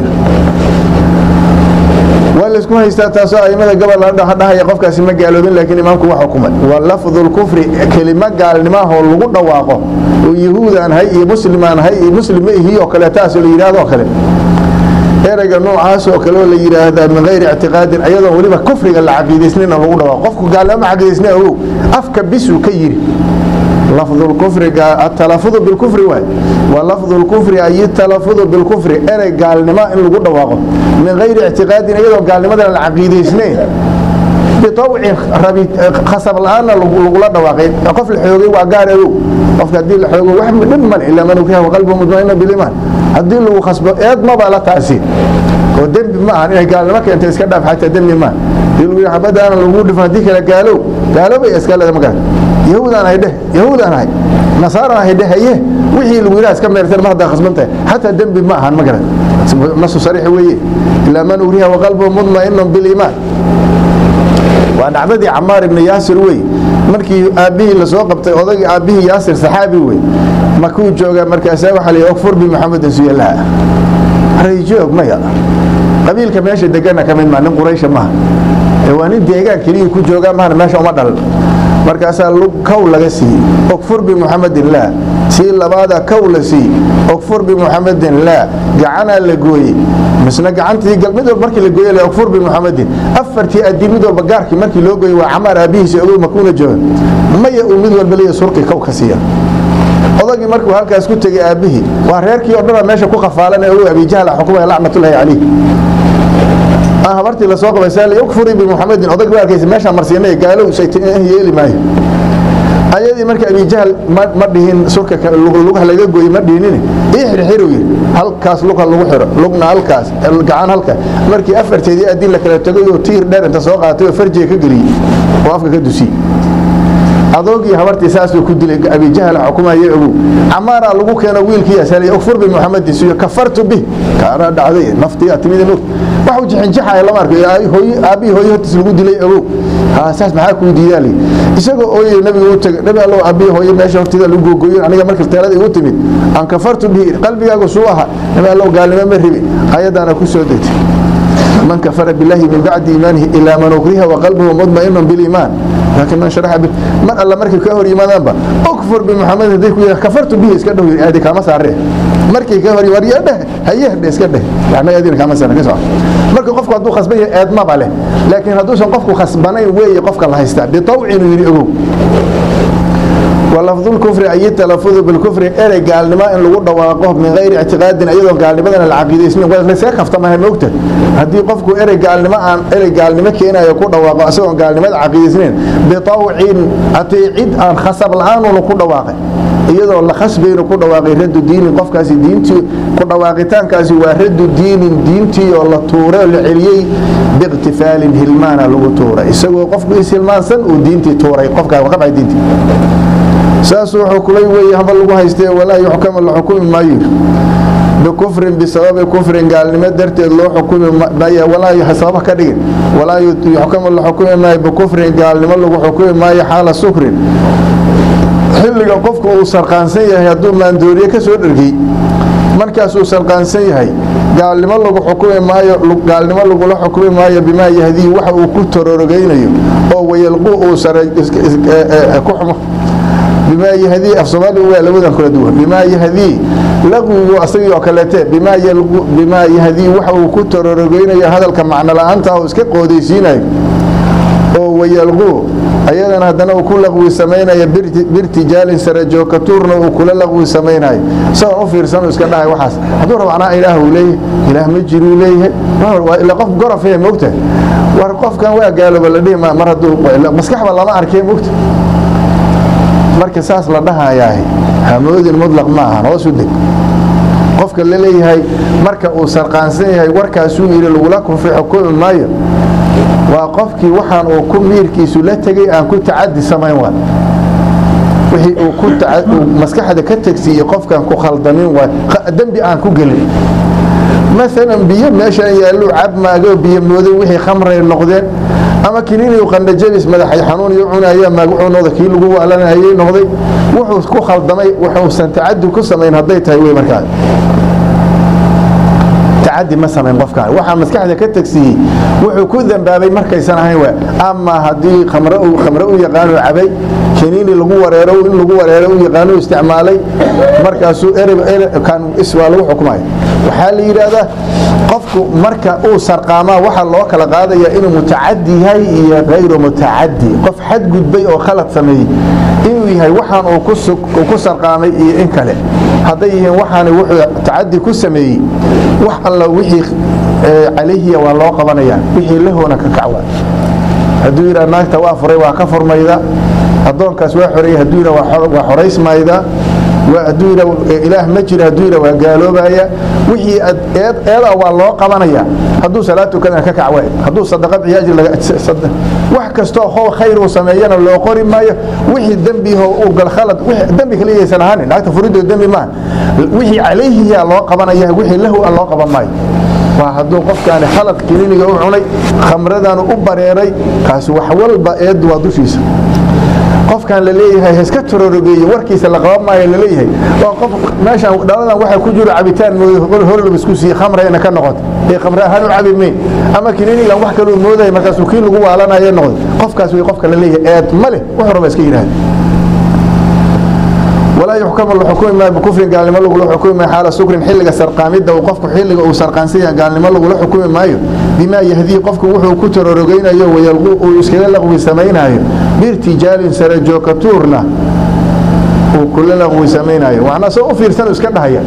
S3: waa laysku haystaa taasoo aimada gobol dhahaya qofkaasi ma gaaloobin laakiin imaamku waa xukumay wa lafdu lkufri kelimo gaalnimaahoo lagu dhawaaqo oo yahuud aan hay iyo muslim aan hay iyo muslim ma ihi oo kale taasoo la yidhahdo oo kale ereyga noocaas oo kale oo la yidhaahdaa min hayri ictiqaadin ayadoon weliba kufriga la caqiidaysnayna lagu dhawaaqo qofku gaalnimo ma caqiidaysnay ogow afka bisuu ka yidhi لفظ الكفر التلفظ بالكفر واي ولفظ الكفر أي التلفظ بالكفر أنا قال نما إن لقول دواقه من غير اعتقاد أيضا قال نما العقيدة سنين بطوع ربي خصب الآن لقول دواقه قف الحيوغي وقال له قف هدي الحيوغي واحد من من إلا من كان وقلبه مطمئن بالإيمان هدي له خصب إيد ما بقى لا تأثير ودم ما أنا قال لما كنت اسكدف حتى دم ما يقول حبدا أنا لقول فهديك قالوا قالوا بيسكال هذا مكان yahuudaan ahay dheh yahuudaan ahay nasaaraan ahay dheh haye wixii lagu yidhaha iska meerteen mar haddaa khasbantahay xataa dembi ma ahan ma garan nasu sariix weeye ilaa man uriha waqalbuhu mudma'inun biliimaan waa dhacdadii camaar ibni yaasir wey markii aabbihii lasoo qabtay odagii aabbihii yaasir saxaabi wey makuu joogaa markaasaa waxaa la okfur bi maxamedin suyalaha rayjoog maya qabiilka meesha degana ka mid maa nin quraysha maaha ee waa nin deegaan keliya ku joogaa maahana meesha uma dhalan markaasaa kow laga siiyey ogfur bimuxamedin laa sii labaada kow la siiyey ogfur bimuxamedin laa gacanaa la gooyey misna gacantii mid walba markii la gooye le ogfur bimuxamedin afartii adii mid walba gaarkii markii loo gooyey waa camaar aabihiisa ogow makuuna jooga maya uu mid walba leeya surqi kow ka siiya odagii markuu halkaas ku tegey aabbihii waa reerkii o dhanaa meesha ku khafaalanee ogow abijahl xukumaya lacnatullaahi calayh habartii lasoo qabaysaa ukfuri bimuxamedin odag ba arkaysa meeshaan marsiinay gaalow yeeli maayo ayadii marka abijahl ma dhihin surka lugaha laga gooye ma dhihinine ii xirxiru yidhi halkaas lugha lagu xiro lugna halkaas gacan halkaas markii afarteedii adin la kala tegay oo tiir dheer inta soo qaatay oo farjiga ka geliyey oo afka ka dusiyey adoogii habartii saasuu ku dilay abijahl xukumaye ogow camaaraa lagu keeno wiilkii asalay ukfur bimuxamedin siyo kafartu bih kaanaa dhacday naftiyaa timid og waxuu jixinjixaya lama arko aabbihii hooye hortiis lagu dilay ogow saas maxaa kuu diidaali isagoo ooyey nabiga u tegay nabi allow aabbihii hooye meesha hortida lagu gogoyo aniga marka teelada igu timid aan kafartu bihi qalbigaagu suu aha nabi allow gaalnimo ma ribi ayadaana ku soo degtay man kafara billahi min bacdi iimaanihi ilaa man ukriha waqalbuhu mudma'inun biliimaan laakiin man sharaxa bi mar alla markay ka hor yimaadaanba ukfur bimuxamed hadday ku yidhaha kafartu bihi iska dhow aadi kaama saaree markay ka hor yimaad dheh hayeh iska dheh yani adina kaama saare ka soco marka qofku hadduu khasban yahay eedmaba leh laakiin hadduusan qofku khasbanayn weeye qofka la haystaa bitawcin uu yidhi ogow ولفظ الكفر أي التلفظ بالكفر إري قال لما إن لغو دواقه من غير اعتقاد أيضا قال لما العقيدة اسمه ولا ليس كفت ما هي موقتة هدي قفكو إري قال لما أن إري قال لما كينا يكون دواقه أسوأ قال لما العقيدة اسمه بطوع أتيعد أن خسب الآن ولكو دواقه iyadoo la khasbayno ku dhawaaqay radu diinin qofkaasi diintii ku dhawaaqitaankaasi waa radu diinin diintii oo la tuuray oo la celiyey biiqtifaalin hilmaana lagu tuuray isagoo qofku ishilmaansan uu diintii tuuray qofkaa ka baxay diintii saasuu xukulay weeye haba lagu haystee walaa yuxkama la xukumi maayo bikufrin bisababi kufrin gaalnimo darteed loo xukumi maayo walaa sababa ka dhigin walaa yuxkama la xukumi maayo bikufrin gaalnimo lagu xukumi maayo xaala sukrin xilliga qofku uu sarqaansan yahay hadduu maandooriye ka soo dhergey markaasuu sarqaansan yahay gaalnimo lagu xukumi maayo gaalnimo lagula xukumi maayo bimaa yahdii waxa uu ku tororogeynayo oo wayalquu uu sare ku xumo bimaa yahdii af soomaaliga waa labadan kala duwan bimaa yahdii laqwigu asagii oo kaleete bimaa yalqu bimaa yahdii waxa uu ku tororogeynayo hadalka macno la-aanta oo iska qoodaysiinayo oo wayalquu ayadana haddana uu ku laqwi samaynaya birtijaalin sare joogkatuurna uu kula laqwi samaynayo isagoon u fiirsan iska dhahay waxaas hadduu rabo anaa ilaah uu leeyahay ilaah ma jiruu leeyahay ila qof gorofee mogta war qofkan waa gaalooba la dhihi mar hadduu maskaxba lama arkee mogta marka saas la dhahayaah hamoodin mudlaq ma ahan hoos u deg qofka la leeyahay marka uu sarqaansan yahay warkaasuu yidhi lagula kufri xukumi maayo waa qofkii waxaan uu ku miirkiisu la tegay aan ku tacadi samayn waa wixii uu ku maskaxda ka tegsiiyey qofkaan ku khaldamin waa dembi aan ku gelin maalan biyo meeshaan yaallu cabmaagoo biyo mooday wixii khamray noqdeen ama kiniiniyu qandhajabis madaxay xanuun iyo cunaya magacuu noqda kii lagu waalanayay noqday wuxuu ku khaldamay wuxuusan tacadi ku samayn hadday tahay wey markaa tacadi ma samayn qofkaan waxaa maskaxda ka tegsiiyey wuxuu ku dambaabay markaysan ahayn waa ama haddii khamre u yaqaano cabay kiniini lagu wareero in lagu wareero u yaqaano isticmaalay markaasuu erkan waa lagu xukumaya waxaa la yidhaahdaa qofku marka uu sarqaamaa waxaa loo kala qaadaya inuu mutacadi yahay iyo kayru mutacadi qof xadgudbay oo khalad sameeyey inuu yahay waxaan uu ku sarqaamay iyo in kale hadday yihiin waxaana wuxuu tacadi ku sameeyey wax alla wixii calayhiya waa loo qabanaya wixii lahoona ka kacwa hadduu yidhaa naagta waa furay waa ka furmayda addoonkaas waa xoreeyey hadduu yidha waa xoraysmayda hadduu yidha ilaah ma jira hadduu yidha waa gaaloobaya wixii eeda waa loo qabanaya hadduu salaad tukadana ka kac waay hadduu sadaqa bixiyo ajri laga wax kastoo how khayr uu sameeyana loo qori maayo wixii dembiho uu gal khalad dembi kale iyaysan ahaanin naagta furidoo dembi maaha wixii calayhiyaa loo qabanaya wixii lahu a loo qaban maayo waa hadduu qofkaani khalad kiniiniga u cunay khamradanu u bareeray kaasi wax walba eeddu waa dushiisa qofkan la leeyahay iska tororogeeye warkiisa la qaban maayo la leeyahay waa qof meeshan dhaladan waxaa ku jiro cabitaan moodo horlaba isku siiye khamrayna ka noqoto ee khamre ahaan u cabi mayn ama kiniinigan wax kaluu moodaya markaasuu kii lagu waalanayo noqdo qofkaas way qofka la leeyahay eed ma leh wax raba iska yidhahda walaa yuxkamu la xukumi maayo bikufrin gaalnimo lagula xukumi maayo xaala sukrin xilliga sarqaamidda uu qofku xilliga uu sarqaansan yahay gaalnimo lagula xukumi maayo bimaa yahdii qofku wuxuu ku tororogaynayo wayalqu uu iskaga laqwi samaynaayo biirtijaalin sare jookatuurna uu kula laqwi samaynayo waxna soo u fiirsan iska dhahaya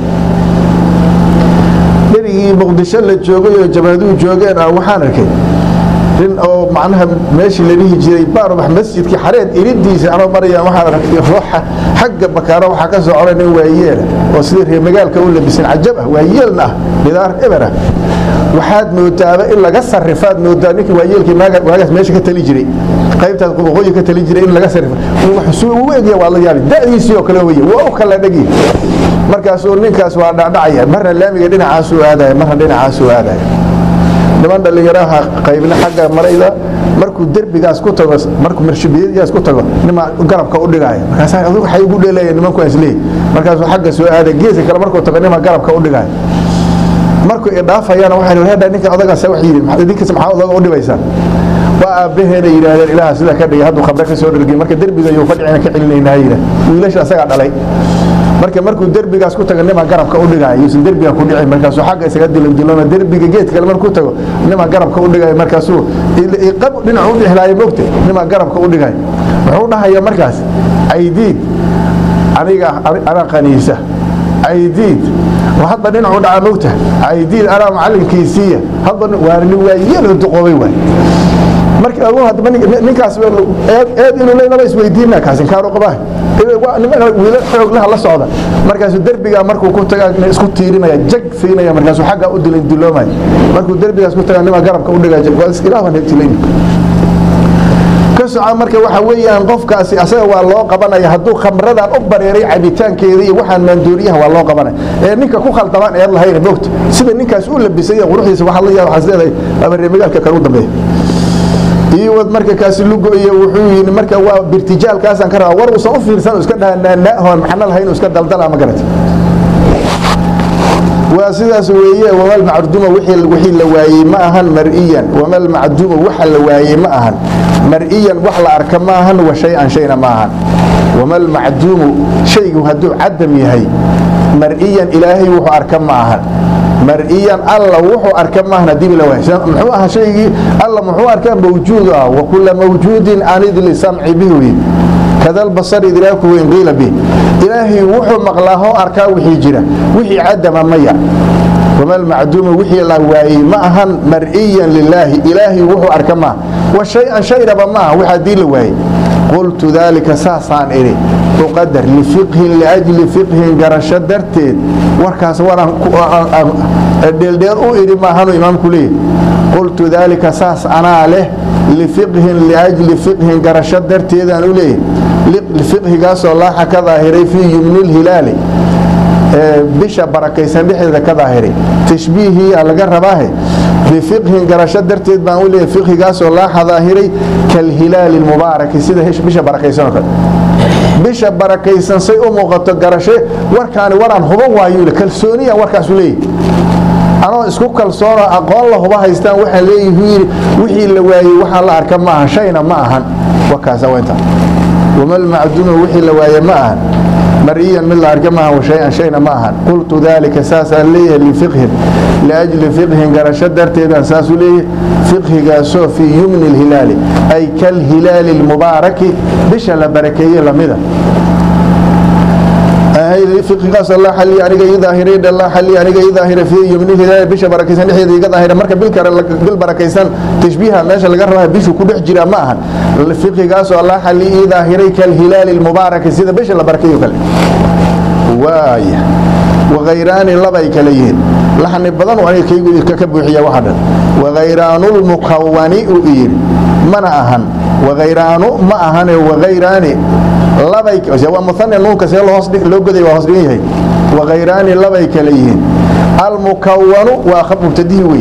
S3: berigii muqdisho la joogay oo jabaaduhu joogeen ah waxaan arkay nin oo macnaha meeshii la dhihi jiray baarubax masjidkii xareed iridiisa anoo marayaan waxaan aragtay ruuxa xagga bakaaro waxaa ka soo coray nin waayeela oo sidii reer magaalka u labisan cajab ah waayeelna ah bidaar eber ah waxaad moodaaba in laga sarrifaad moodaa ninkii waayeelkii waagaas meesha ka tali jiray qaybtaas waqooyi ka tali jiray in laga sarrifo suu ugu egya waa la yaabi da'diisii oo kale weye waa u kala dhegi markaasuu ninkaas waa dhacdhacaya marna laamiga dhinacaasuu aadaya marna dhinacaasuu aadaya niman dhallinyaraha qaybna xagga marayda markuu derbigaas ku tago markuu marshibiyadigaas ku tago nima garabka u dhigaya markaas adigu waxay ugu dheelaya nimanku isleey markaasuu xagga soo aada geeska kale markuu tago nima garabka u dhigaya markuu idhaafayana waxay reedha ninka odagaas wax yidhi idinkas maxaa odaga u dhibaysaan waa aabbaheena yidhaahdeen ilaaha sida ka dhigay hadduu khamre ka soo dhergay marka derbiga yuu fadhicina ka celinaynaa yidhah wiilasha asagaa dhalay marka markuu derbigaas ku tago nima garabka u dhigaya yuusan derbiga ku dhicin markaasuu xagga isaga dilandilona derbiga geed kale markuu tago nima garabka u dhigaya markaasuu qab dhinacu u dhixlaayo mogta nima garabka u dhigaya wuxuu dhahaya markaas caydiid aniga anaa qaniisa caydiid hadba dhinacu dhaca mogta caydiid anaa macalinkiisiiya hadba waa nin waayelo duqoobay waay marka ninkaas eed inuu leynaba isweydiina kaas inkaanu qabaa wiilal xooglaha la socda markaasuu derbigaa markuu ku tagaa isku tiirinaya jag siinaya markaasuu xagga u dilin diloomaya markuu derbigaas ku tagaa nima garabka u dhigaya ilaah baan hegtilayn ka soca marka waxa weeyaan qofkaasi asaga waa loo qabanaya hadduu khamradan u bareeray cabitaankeeda iyo waxaan maandooriyaha waa loo qabanaya ee ninka ku khaldamaan eed lahayn moogta sida ninkaas u labisay quruxdiisa waxaa la yaaba waxaas leedahay abaree magaalka kale u dambeeya iiwad marka kaasi lugo iyo wuxuu yidhi marka waa birtijaalkaasaan ka rabaa war uusan u fiirsan iska dhaha naanaahoon maxna lahayn iska daldala ma garata waa sidaas weeye wamal macduuma wixii la waayey ma ahan mar'iyan wamal macduuma waxa la waayey ma ahan mar'iyan wax la arka ma ahan wa shay-an shayna ma ahan wamal macduumu shaygu hadduu cadam yahay mar'iyan ilaahay wuxuu arka ma ahan mar'iyan alla wuxuu arka maahan hadii la waay muxuu ahaa shaygii alla muxuu arkaa mawjuud ah wa kulla mawjuudin anid lisamci bihi kadal basar idraaku in qiila bih ilaahay wuxuu maqlaahoo arkaa wixii jira wixii cadama maya wamal macduuma wixii la waayey ma ahan mar'iyan lilaahi ilaahay wuxuu arka maaha wa shay-an shayraba maaha wax haddii la waayey qultu daalika saasaan idhi uqadar lifiqhin liajli fiqhin garasho darteed warkaas waraan dheeldheer u idhi maahanu imaamku leeyahy qultu daalika saas anaa leh lifiqhin liajli fiqhin garasho darteedaan u leeyahy fiqhigaasoo laaxa ka daahiray fii yumni lhilaali bisha barakaysan dhexdeeda ka daahiray tashbiihiyaa laga rabaahe bifiqhin garasho darteed baan u leeyahy fiqhigaasoo laaxa daahiray kalhilaali mubaaraki sida bisha barakaysanoo kale bisha barakaysan say u muuqato garashe warkaani waraan huba waayuule kalsooniya warkaasu leeyahy anoo isku kalsoonoo aqoon la huba haystaan waxaan leeyihi wixii la waayey waxaan la arka ma ahan shayna ma ahan warkaasa waa intaa wamal macduuma wixii la waaye ma ahan mariyan mid la arka maahan washay-an shayna ma ahan qultu daalika saasaan leeyahay lifiqhin liajli fiqhin garasho darteedaan saasuu leeyahay fiqhigaasoo fii yumni lhilaali ay kalhilaali lmubaaraki bisha la barakeeye lamida fiqigaas allah xalli aniga ii daahiray allah xalli aniga ii daahiray fii yumni hidaaya bisha barakaysan dhexdeeda iga daahira marka bil kale bil barakaysan tashbiiha meesha laga rabaa bishu ku dhex jira ma ahan fiqigaasoo allah xalli ii daahiray kal hilaali lmubaaraki sida bisha la barakeeyo kale waaya wagayraani labay kale yihiin laxni badan aniga kaygu ka buuxiya waxa dhan wagayraanulmukawani u yidhi mana ahan wagayraanu ma ahane wagayraani labay waa muhane nuunka see loo goday waa hoos dhigan yahay wagayraani labay kale yihiin almukawanu waa khab mubtadihi wey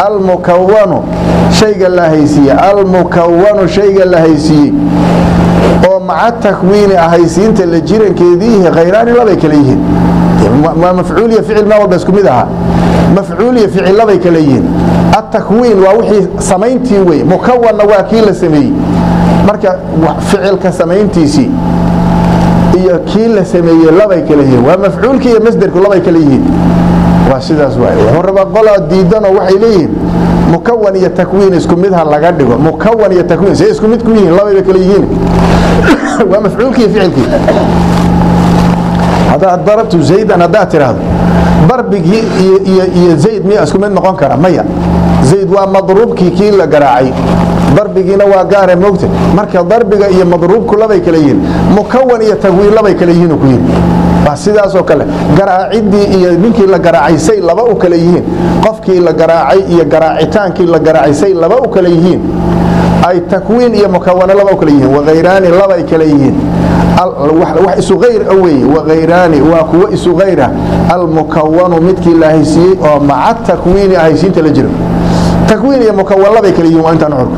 S3: almukawanu shayga la haysiiye almukawanu shayga la haysiiyey oo maca takwiini ahaysiinta la jirankeediihi khayraani labay kale yihiin waa mafcuul iyo ficil maa walba isku mid ahaa mafcuul iyo ficil labay kale yihiin atakwiin waa wixii samayntii wey mukawanna waa kii la sameeyey marka ficilka samayntiisii iyo kii la sameeyey labay kale yihiin waa mafcuulki iyo masderku labay kale yihiin waa sidaas waay wuxuu rabaa qolaa diidanoo waxay leeyihiin mukawan iyo takwiin isku mid ha laga dhigo mukawan iyo takwiin say isku mid ku yihiin labayba kale yihiin waa mafcuulkii iyo ficilkii haddaad darabtu zaydan haddaad tidhaahdo darbigii iyo zayd miya isku mid noqon kara maya zayd waa madruubkii kii la garaacay darbigiina waa gaare mogta marka darbiga iyo madruubku labay kale yihiin mukawan iyo takwiin labay kale yihiin ku yidhi waa sidaasoo kale garaacidii iyo ninkii la garaacay say laba u kale yihiin qofkii la garaacay iyo garaacitaankii la garaacay say laba u kale yihiin ay takwiin iyo mukawane laba u kale yihiin wakhayraani labay kale yihiin wax isu hayr a weeye wakhayraani waa kuwo isu hayra almukawanu midkii la haysiiyey oo maca takwiini ahaysiinta la jiro takwiin iyo mukawan labay kale yihiin waa intaan xurku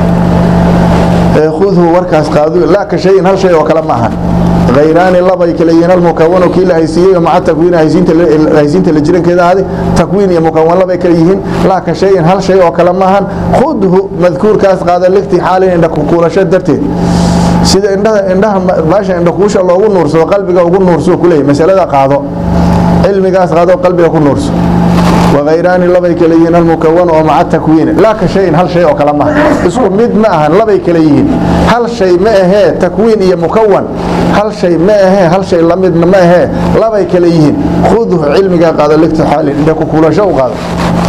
S3: khudhu warkaas qaadu laa ka shayin hal shay oo kale ma ahan khayraani labay kale yihiin almukawanu kii la haysiiyey oo maca takwiin haysiinta la jirankeeda ahaaday takwiin iyo mukawan labay kale yihiin laa ka shayin hal shay oo kale ma ahan khudhu madkuurkaas qaada ligtixaalin indha kukuulasho darteed sida indhaha indhaha baasha indhakuusha loogu nuursado qalbiga ugu nuurso kuleeyahy masalada qaado cilmigaas qaado qalbiga ku nuurso wakhayraani labay kale yihiin almukawan oo maca takwiini laa ka shayin hal shay oo kale maaha isku mid ma ahan labay kale yihiin hal shay ma ahee takwiin iyo mukawan hal shay ma ahee hal shay lamidna ma ahee labay kale yihiin khudhu cilmigaa qaado ligtixaalin indha kukuulasho u qaado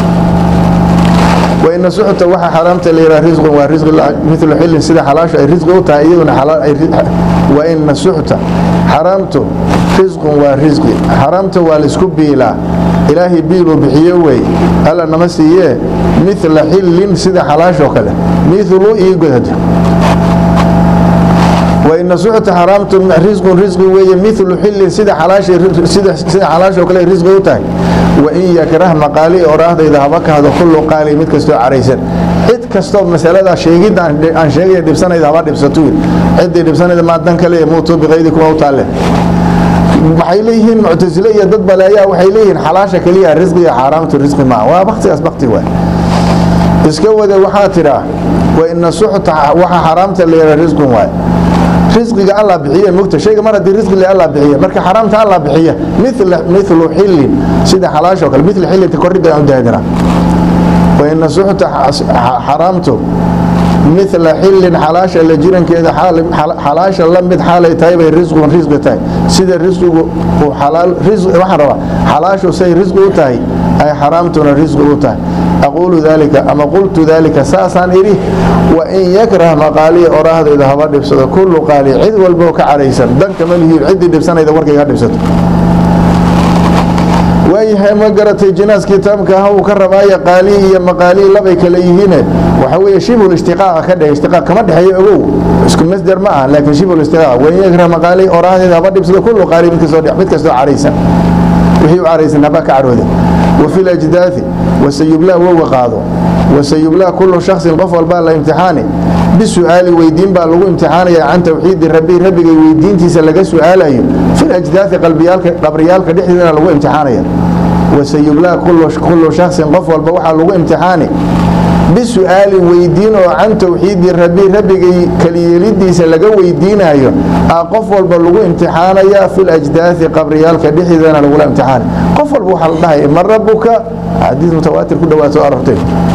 S3: waina suxta waxa xaraamta la yidhaha risqun waa risqi milu xillin sida xalaashu ay risqi u tahay iyaduna waina suxta xaraamtu risqun waa risqi xaraamta waa laisku biilaa ilaahay biiluu bixiye wey alla nama siiyee mila xillin sida xalaashoo kale milu ii godada waina suxta xaraamtu risqun risqi weeye milu xillin sida xalaashoo kale risqi u tahay wain yakrah maqaali oraahdayda haba kahdo kullu qaali mid kastoo caraysan cid kastoo masalada sheegidda aan sheegaya dhibsanayda haba dhibsato ciddii dhibsanayda maadan kale muutuu biqaydi kuma u taalle waxay leeyihiin muctasile iyo dad baleeyaa waxay leeyihiin xalaasha keliya risqi iyo xaaraamtu risqi maa waa baktigaas bakti waay iska wada waxaa tidhaa waina suxta waxa xaaraamta la yidhaha risqun waay risqiga alla bixiye mugta shayga mar haddii risqi le alla bixiye marka xaraamta alla bixiya milu xillin sida xalaasho kale mil xillinta korridda aan daadina waina suxta xaraamtu mila xillin xalaasha la jirankeeda xalaasha la mid xaalay tahay bay risqun risqi tahay sida risqigu waxaan rabaa xalaashu say risqi u tahay ay xaraamtuna risqi u tahay aquulu daalika ama qultu daalika saasaan idhi wain yakrah maqaaliya oraahdayda haba dhibsado kullu qaali cid walboo ka caraysan danka malihiin ciddii dhibsanayda warkayga dhibsato waayahay ma garatay jinaas kitaabka ah uu ka rabaaya qaali iyo maqaalii labay kale yihiine waxa weeye shibul ishtiqaaqa ka dheh ishtiqaaq kama dhexeeyo ogow isku masder ma aha laakiin shibul ishtiqaaq wain yakrah maqaalii oraahdayda haba dhibsado kullu qaali mid kastoo mid kastoo caraysan wixii u caraysan haba ka carooda وفي الأجداث وسيبلى وهو قاضو وسيبلى كل شخص قف والبا لا امتحاني بسؤال ويدين با لو امتحاني عن توحيد ربي ربي ويدين تيسا لغا سؤالايو في الأجداث قلبيالك قبريالك دحدنا لو امتحاني وسيبلى كل كل شخص قف والبا وحا لو امتحاني بسؤال ويدين عن توحيد ربي ربي كليلديس لغا ويدينايو قف والبا لو امتحانيا في الأجداث قبريالك دحدنا لو امتحاني qof walba waxaa la dhahay man rabuka xadiis mutawaatir ku dhawaato aragtay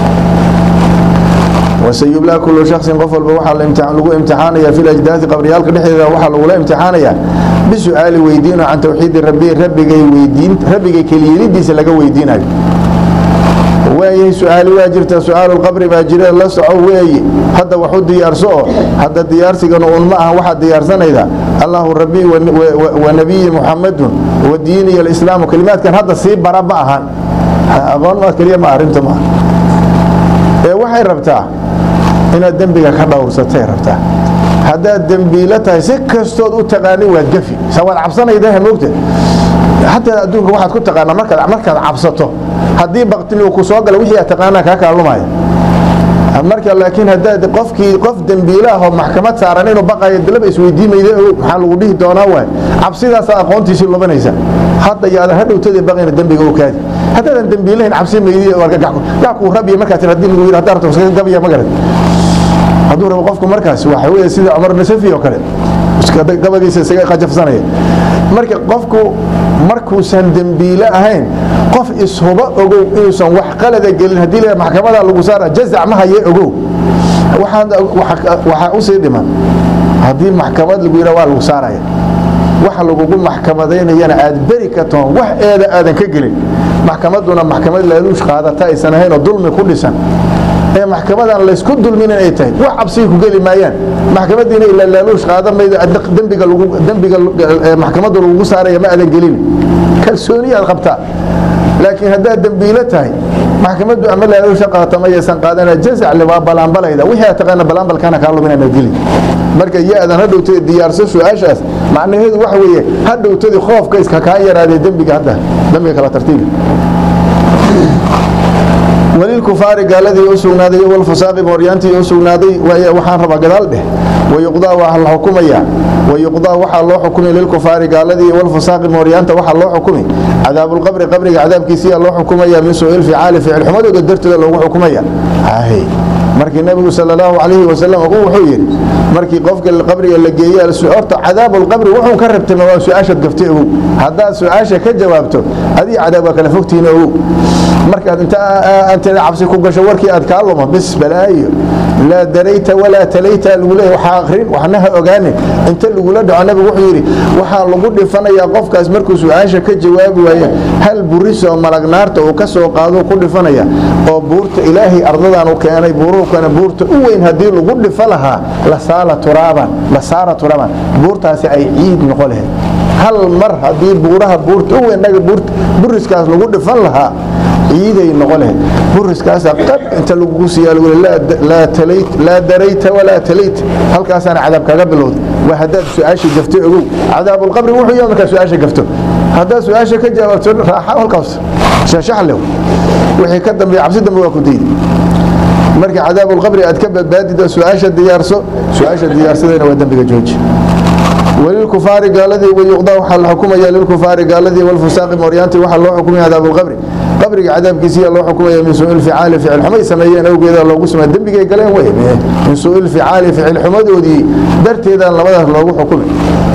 S3: wasayublaa kullu shaksin qof walba waxaa lagu imtixaanaya fi lajdaadi qabriyaalka dhexdeeda waxaa lagula imtixaanayaa bisu'aali weydiino can tawxiidi rabbi rabbigay weydiin rabbigay keliyelidiisa laga weydiinayo waayahay su-aali waa jirta su-aalulqabri baa jira la soco weeye hadda wax u diyaarso oo hadda diyaarsigana uun ma aha waxaad diyaarsanayda allahu rabbi wa nabiyi muxamadun wa diiniy alislaamu kelimaadkan hadda sii bara ma ahan aqoon ma keliya ma arrinta maaha ee waxay rabtaa inaad dembiga ka dhowrsatay rabtaa haddaad dembiilo tahay si kastood u taqaanin waad gafi sa waad cabsanaydaha moogta xataa adduunka waxaad ku taqaanaa markaad markaad cabsato haddii baktini uu ku soo gala wixii aad taqaanaa kaa kaalumaya marka laakiin haddaad qofkii qof dembiile ah oo maxkamad saaran inuu baqayo dalaba isweydiimayda ogow maxaa lagu dhihi doonaa waay cabsidaasaa aqoontiisii lubanaysa hadda yaadan hadhowtadii baqayna dembiga u kaadi haddaadan dembiilahayn cabsi maydi gacku rabiya markaa tir haddii lagu yidhi haddaa rabto iskaga gabaya ma garan hadduu rabo qofku markaas waxa weeye sida cumar nasafi oo kale gabagiisa isaga qajafsanaya marka qofku markuusan dembiile ahayn qof ishuba ogow inuusan wax qalada gelin haddii la maxkamada lagu saara jazac ma haye ogow waxaa usii dhiman haddii maxkamad lagu yidha waa lagu saaraya waxa lagugu maxkamadaynayana aad beri ka toon wax eeda aadan ka gelin maxkamaduna maxkamad laaluush qaadata aysan ahayn oo dulmi ku dhisan ee maxkamadan laysku dulminin ay tahay wax cabsiga ku geli maayaan maxkamadiina ilaa laaluush qaada mayda dembiga dembiga maxkamadda lagugu saaraya ma aadan gelin kalsooni aad qabtaa laakiin haddaad dembiilo tahay maxkamaddu ama laaluusha qaata ma yaysan qaadana jazacle waa balaanbalayda wixii aad taqaana balaanbalkana kaa lumin inaad geli marka ya-dan hadhowtay diyaarso su-aashaas macnaheedu waxa weeye hadhowtadii khoofka iska kaa yaraadee dembiga hadda dembiga kala tartiibi walilkufaari gaaladii u sugnaaday walfusaaqi mooryaantii u sugnaaday waxaan rabaa gadaal dheh wayuqdaa waa la xukumaya wayuqdaa waxaa loo xukumi lilkufaari gaaladii walfusaaqi mooryaanta waxaa loo xukumi cadaabulqabri qabriga cadaabkiisiyaa loo xukumaya min suuil ficaali ficil xumadooda dartooda loogu xukumaya markii nabigu sal allahu calayhi wasalam wuxuu yidhi markii qofka qabriga la geeye horta cadaabulqabri wuxuu ka rabtay waa su-aashaad gaftay ogow haddaad su-aasha ka jawaabto adii cadaab waa kala fogtihiin ogow markaad inta anteeda cabsi ku gasho warkii aad kaa luma bis balaayo laa darayta walaa talayta lagu leeyahy waxaa akrin waxna ha ogaanin inta lagula dhaco nabigu wuxuu yidhi waxaa lagu dhifanayaa qofkaas markuu su-aasha ka jawaabi waayo hal buris oo malag naarta uu ka soo qaado ku dhifanaya oo buurta ilaahay ardadan u keenay buuruhkana buurta u weyn haddii lagu dhifo lahaa lasaala turaaban lasaara turaaban buurtaasi ay ciid noqo lahayd hal mar haddii buuraha buurta u weyn naga buriskaas lagu dhifan lahaa ciiday noqo lahayd buriskaasa qab inta lagugu siiyaa lagu laa darayta walaa talayt halkaasaana cadaab kaga bilowday waa haddaad su-aasha gafto ogow cadaabulqabri wuxuu yahay markaa su-aasha gafto haddaad su-aasha ka jawaabto raaxa halkaas shaashaxlew wixii ka dambeeya cabsi dambe waa ku daydi marka cadaabulqabri aad ka badbaadido su-aasha diyaarso su-aasha diyaarsadayna waa dembiga jooji walilkufaari gaaladii wayuqdaa waxaa la xukumaya lilkufaari gaaladii walfusaaqi mooryaantii waxaa loo xukumaya cadaabulqabri qabriga cadaabkiisiyaa loo xukumaya min suuil ficaali ficil xumay sameeyeen awgeeda loogu sameey dembigay galeen wey min suuil ficaali ficil xumadoodii darteedaan labadaas loogu xukumay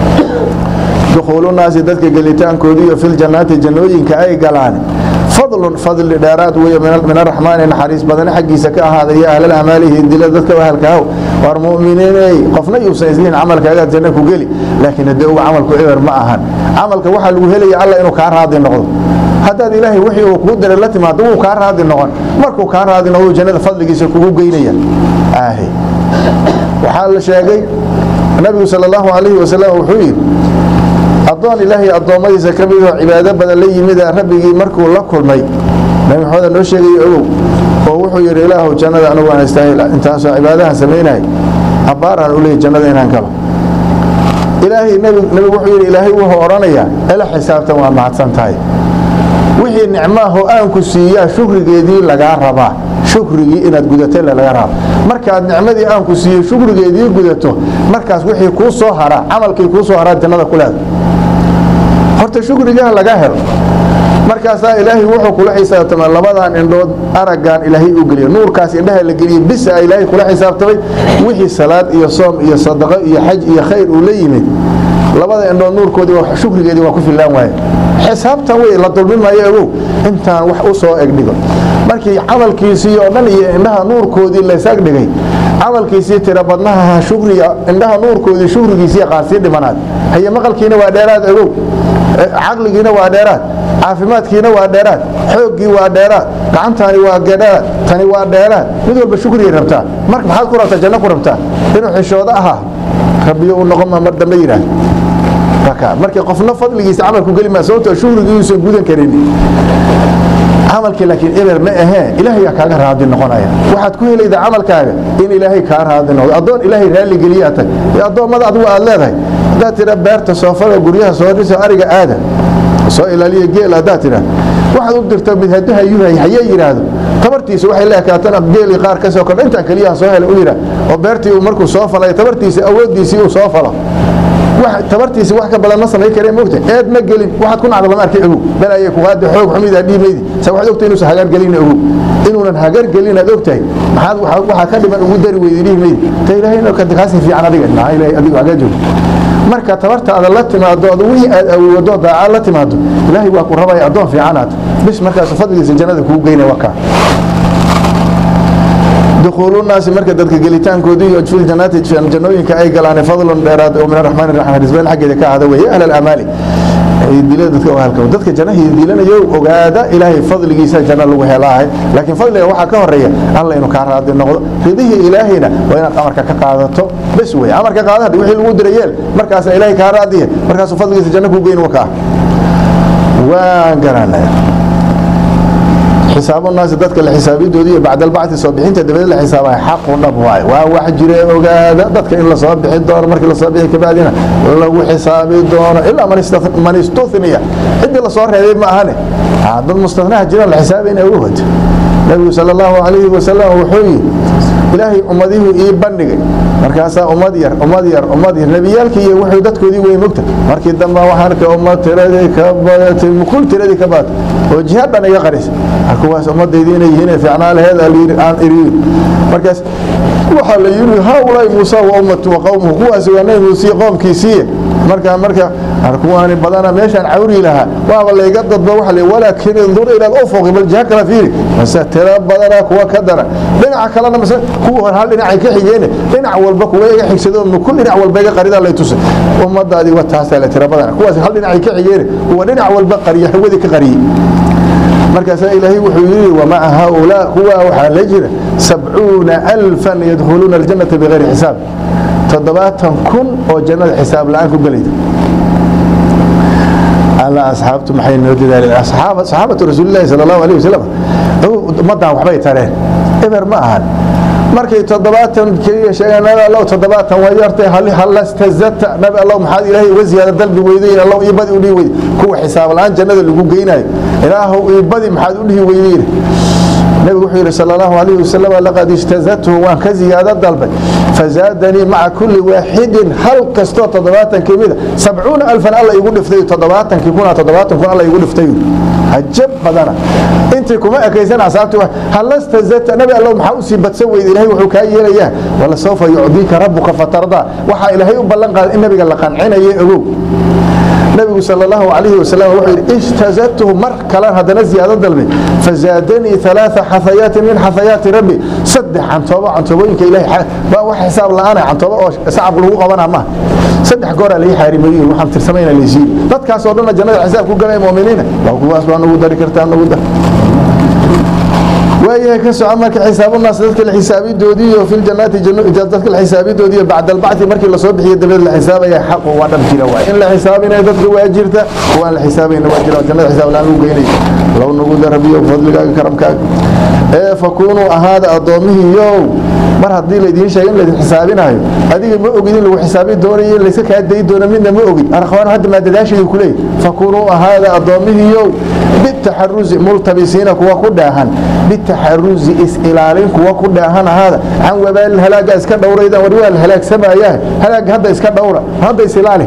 S3: dukhuulunaasi dadka gelitaankoodiiyo filjannaati jannooyinka ay galaan fadlun fadli dheeraad wey min araxmaani naxariis badane xaggiisa ka ahaaday ya ahlal amaalihi dila dadka ahalkaaw waar mu'miniiney qofna yuusan islihin camalkaagaad janno ku geli laakiin haddee uga camalku eber ma ahan camalka waxaa lagu helaya alla inuu kaa raadi noqdo haddaad ilaahay wixii uu kuu diray la timaado wuu kaa raadi noqon markuu kaa raadi noqdo jannada fadligiisa kugu geynaya aahi waxaa la sheegay nabigu sal allahu calayhi wasalam wuxuu yidhi addoon ilaahay addoommadiisa ka midoo cibaado badan la yimida rabbigii markuu la kulmay nabi maxamed noo sheegaya ogow oo wuxuu yidhi ilaahu jannada anugu aan istaahil intaasoo cibaadahan samaynahay abbaaraan u leeyahy jannada inaan galo ilaahay nabigu wuxuu yidhi ilaahay wuxuu odhanayaa ila xisaabtan waa mahadsan tahay wixii nicmaahoo aanku siiyaa shukrigeedii lagaa rabaa shukrigii inaad gudatay laga raba markaad nicmadii aanku siiyo shukrigeedii gudato markaas wixii kuu soo haraa camalkii kuu soo haraa jannada ku leeda horta shukrigaha laga helo markaasaa ilaahay wuxuu kula xisaabtamay labadan indhood araggan ilaahay u geliyo nuurkaas indhaha la geliye bisa ilaahay kula xisaabtamay wixii salaad iyo soom iyo sadaqo iyo xaj iyo khayr uu la yimid labada indhood nuurkoodii shukrigeedii waa ku fillaan waaye xisaabtan wey la dulmi maayo ogow intaan wax u soo egdhigo markii camalkiisii oo dhan iyo indhaha nuurkoodii laysaag dhigay camalkiisii tira badnaha shukriga indhaha nuurkoodii shukrigiisii qaarsii dhimanaad haye maqalkiina waa dheeraad ogow caqligiina waa dheeraad caafimaadkiina waa dheeraad xooggii waa dheeraad gacantaani waa dheeraad tani waa dheeraad mid walba shukrigay rabtaa mar maxaad ku rabtaa janno ku rabtaa inuu xishoodo ahaa rabbiyo u noqon maa mar dambe yidhaah markii qofna fadligiisa camalku geli maa sababtoo shukrigiiuusan gudan karin camalkii laakiin eber ma ahee ilaahayaa kaaga raadi noqonaya waxaad ku helayda camalkaaga in ilaahay kaa raadi noqdo addoon ilaahay raalli geliyaa tag ee addoommada adigu aad leedahay haddaad tira beerta soofada guryaha soo dhisa ariga aada soo ilaaliya geel haddaad tidhaah waxaad u dirta mid hadduu hayuhay hayee yidhaahdo tabartiisa waxay la ekaatana geeli qaar ka soo kordha intaan keliyaha soo helay u yidhaah oo beertii uu markuu soo falay tabartiisa awooddiisii uu soo falo tabartiisi wax ka badan ma samayn karee mogta eed ma gelin waxaad ku nacda lama arkay ogow bal ayay kuqaada xoog xumidaa dhiimaydi sa waxaad ogtahay inuusan hagar gelin ogow inuunan hagar gelin aad ogtahay maxaad waxaa ka dhiman ugu dari weyday dhiimaydi ta ilaahayna kaasi fiican adiga maxaa ilaahay adigu hagaa joogo marka tabartaada la timaado ad wixii aad awoodo daacad la timaado ilaahay waa ku rabaya addoon fiicanaad bis markaas fadligiisa jannada kugu geynaya waa kaa دخول الناس marka dadka gelitaankoodii iyo fil jannati jannooyinka ay galaan fadlan dheeraad oo min arrahmaan arrahiim risbaan xageeda ka hada weeye ahl al-amali ay dilada dadka halka dadka jannahi dilanayo ogaada ilaahay fadligiisa janna lagu helaahay laakiin fadliga waxa ka horeeya alla inuu ka raadi noqdo ridihi ilaahina waa inaad amarka ka qaadato bas weeye amarka qaadada wixii lagu diray yeel markaas ilaahay ka raadiye markaas fadligiisa janna ku geyn waka waa garanaya حساب الناس ذاتك الحسابي دودي بعد البعث صبحين تدبل الحساب حق ونب واي وا واحد جري اوغادا ذاتك ان لا صبح دور markii la soo bixi kabadina lagu xisaabi doono illa man istathna man istuthniya cid la soo reebay ma ahane hada mustathna jira la xisaabina uu wad nabi sallallahu alayhi wa sallam wuxuu ilaahay ummadihu ii bandhigay markaasaa ummad yar ummad yar ummad yar nebiyaalkii iyo wuxuu dadkoodii wey mogta markii dambe waxaan ka ummad tiradii ka badatay mukul tiradii ka badatay oo jihaad dhan iga qarisa kuwaas ummadaydi inay yihiin fiicnaa laheed aan iriyin markaas waxaa la yiri haulay muusa wa ummatu wa qawmuhu kuwaas waa nabi muuse qoomkiisii marka marka arkuwaani badana meeshaan cawri lahaa waaba layga dadba waxa la walaakin indur ila al-ufuq bal jaha kala fiiri mase tira badana kuwa ka dara dhinaca kalena mase kuwa hal dhinac ka xigeen dhinac walba kuwa iga xigsado mukul dhinac walba iga qarida la tusay ummadaadi waa taas la tira badana kuwaas hal dhinac ka xigeen kuwa dhinac walba qariya hawadi ka qariyay markaasaa ilaahay wuxuu yidhi wamaca haaulaa kuwa waxaa la jira sabcuuna alfan yadkhuluuna aljannata bigayri xisaab toddobaatan kun oo jannada xisaab la-aan ku gelayda alla asxaabtu maxay noo dadaaleen saxaabatu rasuulillahi sala allahu alayh wasalam ummaddan waxbay tareen eber ma ahan markay toddobaatan keliya sheegeen nabi allow toddobaatan waa yartay halastazata nabi allow maxaad ilaahay uga ziyaada dalbi weydayn allow ii badi u dhihi weyday kuwa xisaab la-aan jannada lagu geynayo ilaahow ii badi maxaad u dhihi weydayna nabigu wuxuu yidhi sala allahu alayhi wasalam laqad ijtazadtuhu waan ka ziyaado dalbay fazaadanii maca kulli waaxidin hal kastoo toddobaatan ka mida sabcuuna alfan alla igu dhiftay toddobaatankii kuna toddobaatan kun alla igu dhiftay hajab badana intii kuma ekaysan asaabti halastazadta nabi allow maxaa usii badsan weyda ilahay wuxuu kaa yeelayaa wala sawfa yucdiika rabbuka fatardaa waxaa ilaahay u ballan qaaday in nabiga la qancinayo ogow nabigu sal allahu alayhi wasalam wuxuu yidhi ijtazadtuhu mar kalen haddana ziyaado dalbay fazaadanii alaaa xafayaatin min xafayaati rabbi saddex cantoobo cantoobooyinka ilahay waa wax xisaab la-aana cantoobo oo sacab lagu qabana maaha saddex gooraa lai xaarimayin waxaan tirsamayna laysiiyi dadkaasoo dhanna jannada xisaab ku galaya mu'miniina waa kuwaas baa nagu dari kartaa nagu dar waayahay ka soco marka xisaabunaas dadka la xisaabidoodii iyo fil jannaati dadka la xisaabidoodii iyo bacda albacdi markii la soo bixiyo dabeed la xisaabaya xaqu waa dhab jira waay in la xisaabinayo dadka waa jirta kuwaan la xisaabayna waa jira jannada xisaab la-aan lagu geynayo low nagu darabiyo fadligaaga karamkaaga ee fakunuu ahaada addoomihiiyow mar haddii laydiin sheegay in laydin xisaabinayo adiga ma ogid in lagu xisaabi doonayo in layska kaa dayi doono midna ma ogid arkhwaan hadda maa dadaashaydu ku leeyahy fakunuu ahaada addoomihiiyow bitaxarusi multabisiina kuwa ku dhaahan bitaxarusi is-ilaalin kuwa ku dhaahan ahaada can wabaal halaaga iska dhowraydan war waa la halaagsamaayaa halaaga hadda iska dhowra hadda is-ilaali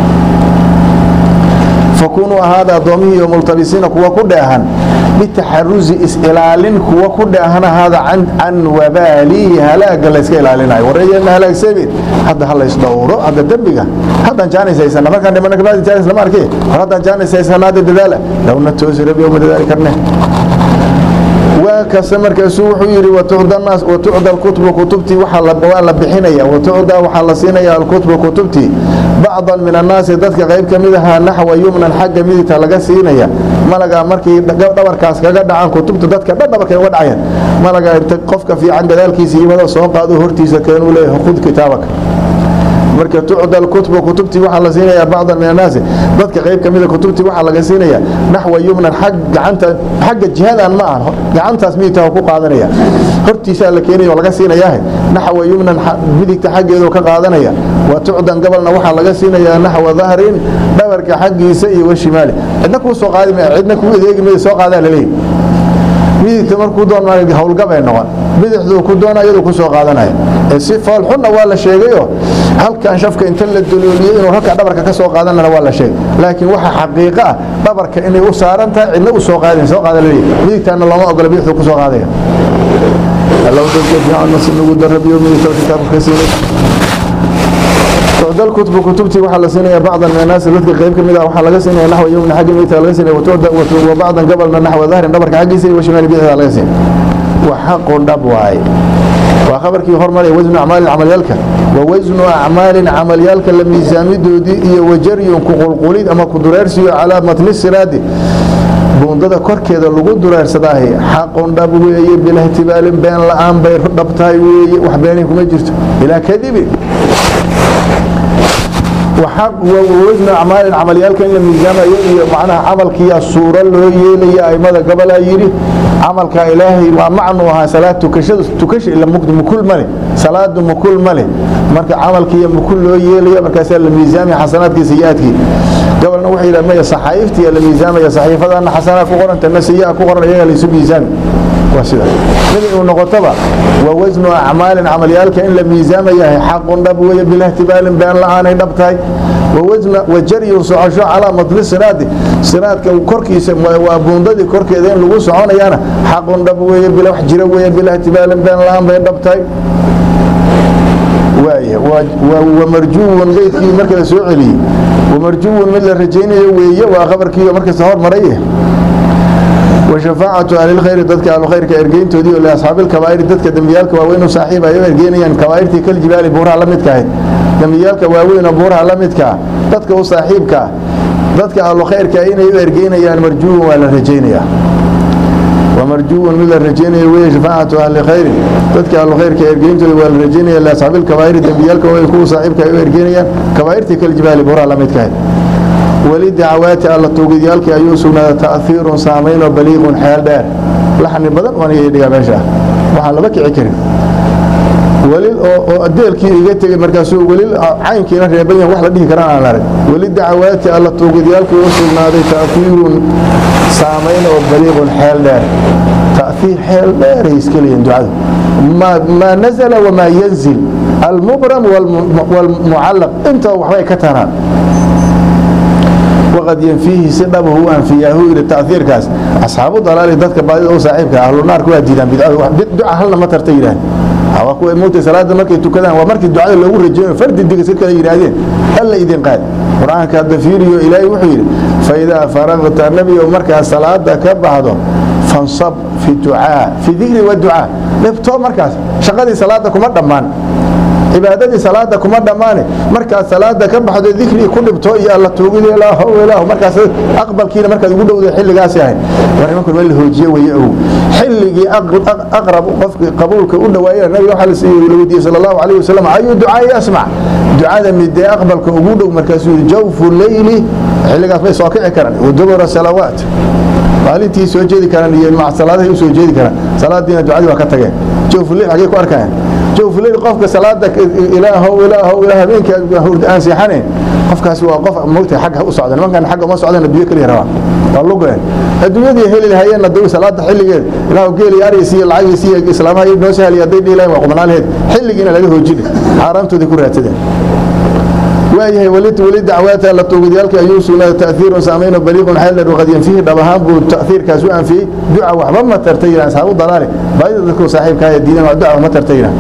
S3: fakunuu ahaada addoomihiiyo multabisiina kuwa ku dhaahan bitaxarusi is-ilaalin kuwa ku dhaahan ahaada can wabaalihi halaaga layska ilaalinayo wareeyana halaagsamin hadda ha lays dhowro hadda dembiga haddaan jaanis haysana markaan dhimana kabacdi jaanis lama arkay war haddaan jaanis haysana hadda dadaala lowna toosi rabi uma dadaali karne waa kase markaasuu wuxuu yidhi watucda watucda alkutbu kutubtii waa la bixinaya watucda waxaa la siinaya alkutbu kutubtii bacdan min annaasi dadka qayb ka mid ahaa naxwa yumnan xagga midigta laga siinaya malaga markii dhabarkaas kaga dhacaan kutubta dadka dhan dhabarkay uga dhacayaan malaga inta qofka fiican gadaalkiisa yimado soo qaado hortiisa keenuu leeyahay khud kitaabaka marka tucda alkutbu kutubtii waxaa la siinayaa bacdan min annaasi dadka qayb ka mida kutubtii waxaa laga siinayaa naxwa yumnan xag gacanta xagga jihadan ma aha gacantaas midigta ku qaadanaya hortiisaa la keenaya oo laga siinayaa naxwa yumnan midigta xaggeedu ka qaadanaya wa tucdan gabalna waxaa laga siinayaa naxwa dahrin dhabarka xaggiisa iyo washimaali cidna kuu soo qaadi maya cidna kuu adeegi maya soo qaadaa laleeyahy midigta markuu doon howlgabay noqon bidixduu ku doona iyadu ku soo qaadanaya si foolxunna waa la sheegayo halkan shafka inta la dalooliyey inuu halkaa dhabarka ka soo qaadanana waa la sheegay laakiin waxa xaqiiqo ah dhabarka inay u saaran tahay cidna u soo qaadin soo qaada laleeyahy midigtaana looma ogola bidixduu ku soo qaadaya allow dadka fiican nasi nagu darabiyo midigta kitaabka ka siinay تعدى الكتب كتبتي وحا سنة بعضا من الناس التي قيب كمدا وحا لغا سنة نحو يوم حق ميتا لغا سنة وبعضا قبل نحو ظهر دبرك حق سنة وشمال بيها لغا سنة وحق دبواي وخبر كي هرمال وزن أعمال العمليالك ووزن أعمال عمليالك لم يزامدوا دي وجري كقلقليد أما كدرارسي على متن السرادي buundada korkeeda lagu dureersadaahay xaqun dhab weeye bilahtimaalin been la-aan bay dhabtahay weeye wax beenin kuma jirto ilaa kadibi wasnu acmaalin camalyaalka in la miisaamayo iyo macnaha camalkiiya suuro loo yeelaya aimada gabalaa yidhi camalka ilaahay waa macnu ahaa salaad tukashada tukasha ila mukul male salaadu mukul male marka camalkiiya mukul loo yeelaya markaasaa la miisaamaya xasanaadkii sayi-aadkii gabalna wuxuu yidhaha maya saxaa'iftiya la miisaamaya saxiifadana xasanaa ku qoran tana sayi-a ku qoran iyaga laysu miisaami waa sida mid uu noqotoba waa wasnu acmaalin camalyaalka in la miisaamayahay xaqun dhab weeye bilahtimaalin been la-aanay dhab tahay wajaryu socosho calaa matli siraadi siraadka korkiisa waa buundadii korkeeda in lagu soconayaana xaqun dhab weeye bila wax jira weeye bilahtimaalin been la-aan bay dhab tahay wamarjuwun beydkii marka la soo celiyey wamarjuwun mid la rajaynayo weeye waa qabarkii markasta hormaray وشفاعة أهل الخير ضدك أهل الخير كإرجين تودي لأصحاب الكبائر ضدك دميالك واوين صاحب أيوة إرجينيا كبائرتي كل جبال بورها لمدك دميالك واوين بورها لمدك ضدك وصاحبك ضدك أهل الخير كأين أيوة إرجينيا مرجو ولا رجينيا ومرجو من الرجينيا وهي شفاعة أهل الخير ضدك أهل الخير كإرجين تودي ولا رجينيا لأصحاب الكبائر دميالك ويكون صاحبك أيوة إرجينيا كبائرتي كل جبال بورها لمدك weli dacawaati alla tuugidyaalkii ayuu sugnaaday ta'hiirun saamayn oo baliiqun xeel dheer laxni badan waan iga dhigaa meesha waxaan laba kici karin weli oo adeelkii iga tegey markaasuu weli caynkiina reeban yahay wax la dhihi karaan aan arag weli dacawaati alla tuugidyaalkii u sugnaaday ta'hiirun saamayn oo baliiqun xeel dheer ta'hiir xeel dheeray iska leeyihin ducadu maa nazala wamaa yanzil almubram waalmucallaq inta waxbay ka taraan وقد ينفيه سببه وأنفياه إلى التأثير كاس أصحاب الضلال ذاتك بعد أو صاحبك أهل النار كوا ديدان بدعاء هلنا ما ترتيران هوا كوا موت صلاة مركي تكذا ومركي الدعاء اللي هو رجال فرد الدقة سير كذا يرادين ألا إذن قال قرآن كالدفير إلهي وحير فإذا فرغت النبي ومركي الصلاة كبعضه فانصب في الدعاء في ذكر والدعاء لبتو مركز شغلي صلاتكم الضمان cibaadadii salaada kuma dhammaane markaad salaada ka baxdo dikri ku dhibto iyo alla tuugid ilaah ilaah markaas aqbalkiina markaad ugu dhowday xilligaasi ahayd war nimanku waa la hoojiye weeye ow xilligii aqrab qofkii qabuulka u dhawaayeen nabiga waxaa la siiyey la weydiiyey sala allahu calayhi wasalam ayuu ducaa yasmac ducada midee aqbalka ugu dhow markaasuu yidhi jawfu leyli xilligaas bay soo kici karaan wadubura salawaat maalintii soo jeedi karaan iyo salaadahay u soo jeedi karaan salaadiina ducadii waa ka tageen jawfu leyl xagee ku arkayaan jawfu leyl qofka salaada ilaahow ilaahow ilaah habeenka hurd aan seexanayn qofkaasi waa qof moogta xagga u socda nimankan xagga uma socdaan adduunyo kaliya rabaan waa lugeen adduunyadii heli lahayeen aduu salaada xilligeed ilaahu geeli ariis iyo lacagiis iyo islaamaha iyo noo sahliya hadday dhihi lahayn waa qubnaalaheed xilligiina laga hoojine xaaraamtoodii ku raadsadeen waayahay weli weli dacwaata la tuugidyaalkii ayuu sugnaaday ta'hiirun saameyno baliiqun xeeldheer waqad yanfihi dhab ahaan buu ta'hiirkaas u anfiyey duca waxba ma tarta yiraan asxaabu dalaale baadida dadku saaxiibkaa ee diidan duca ma tarta yiraan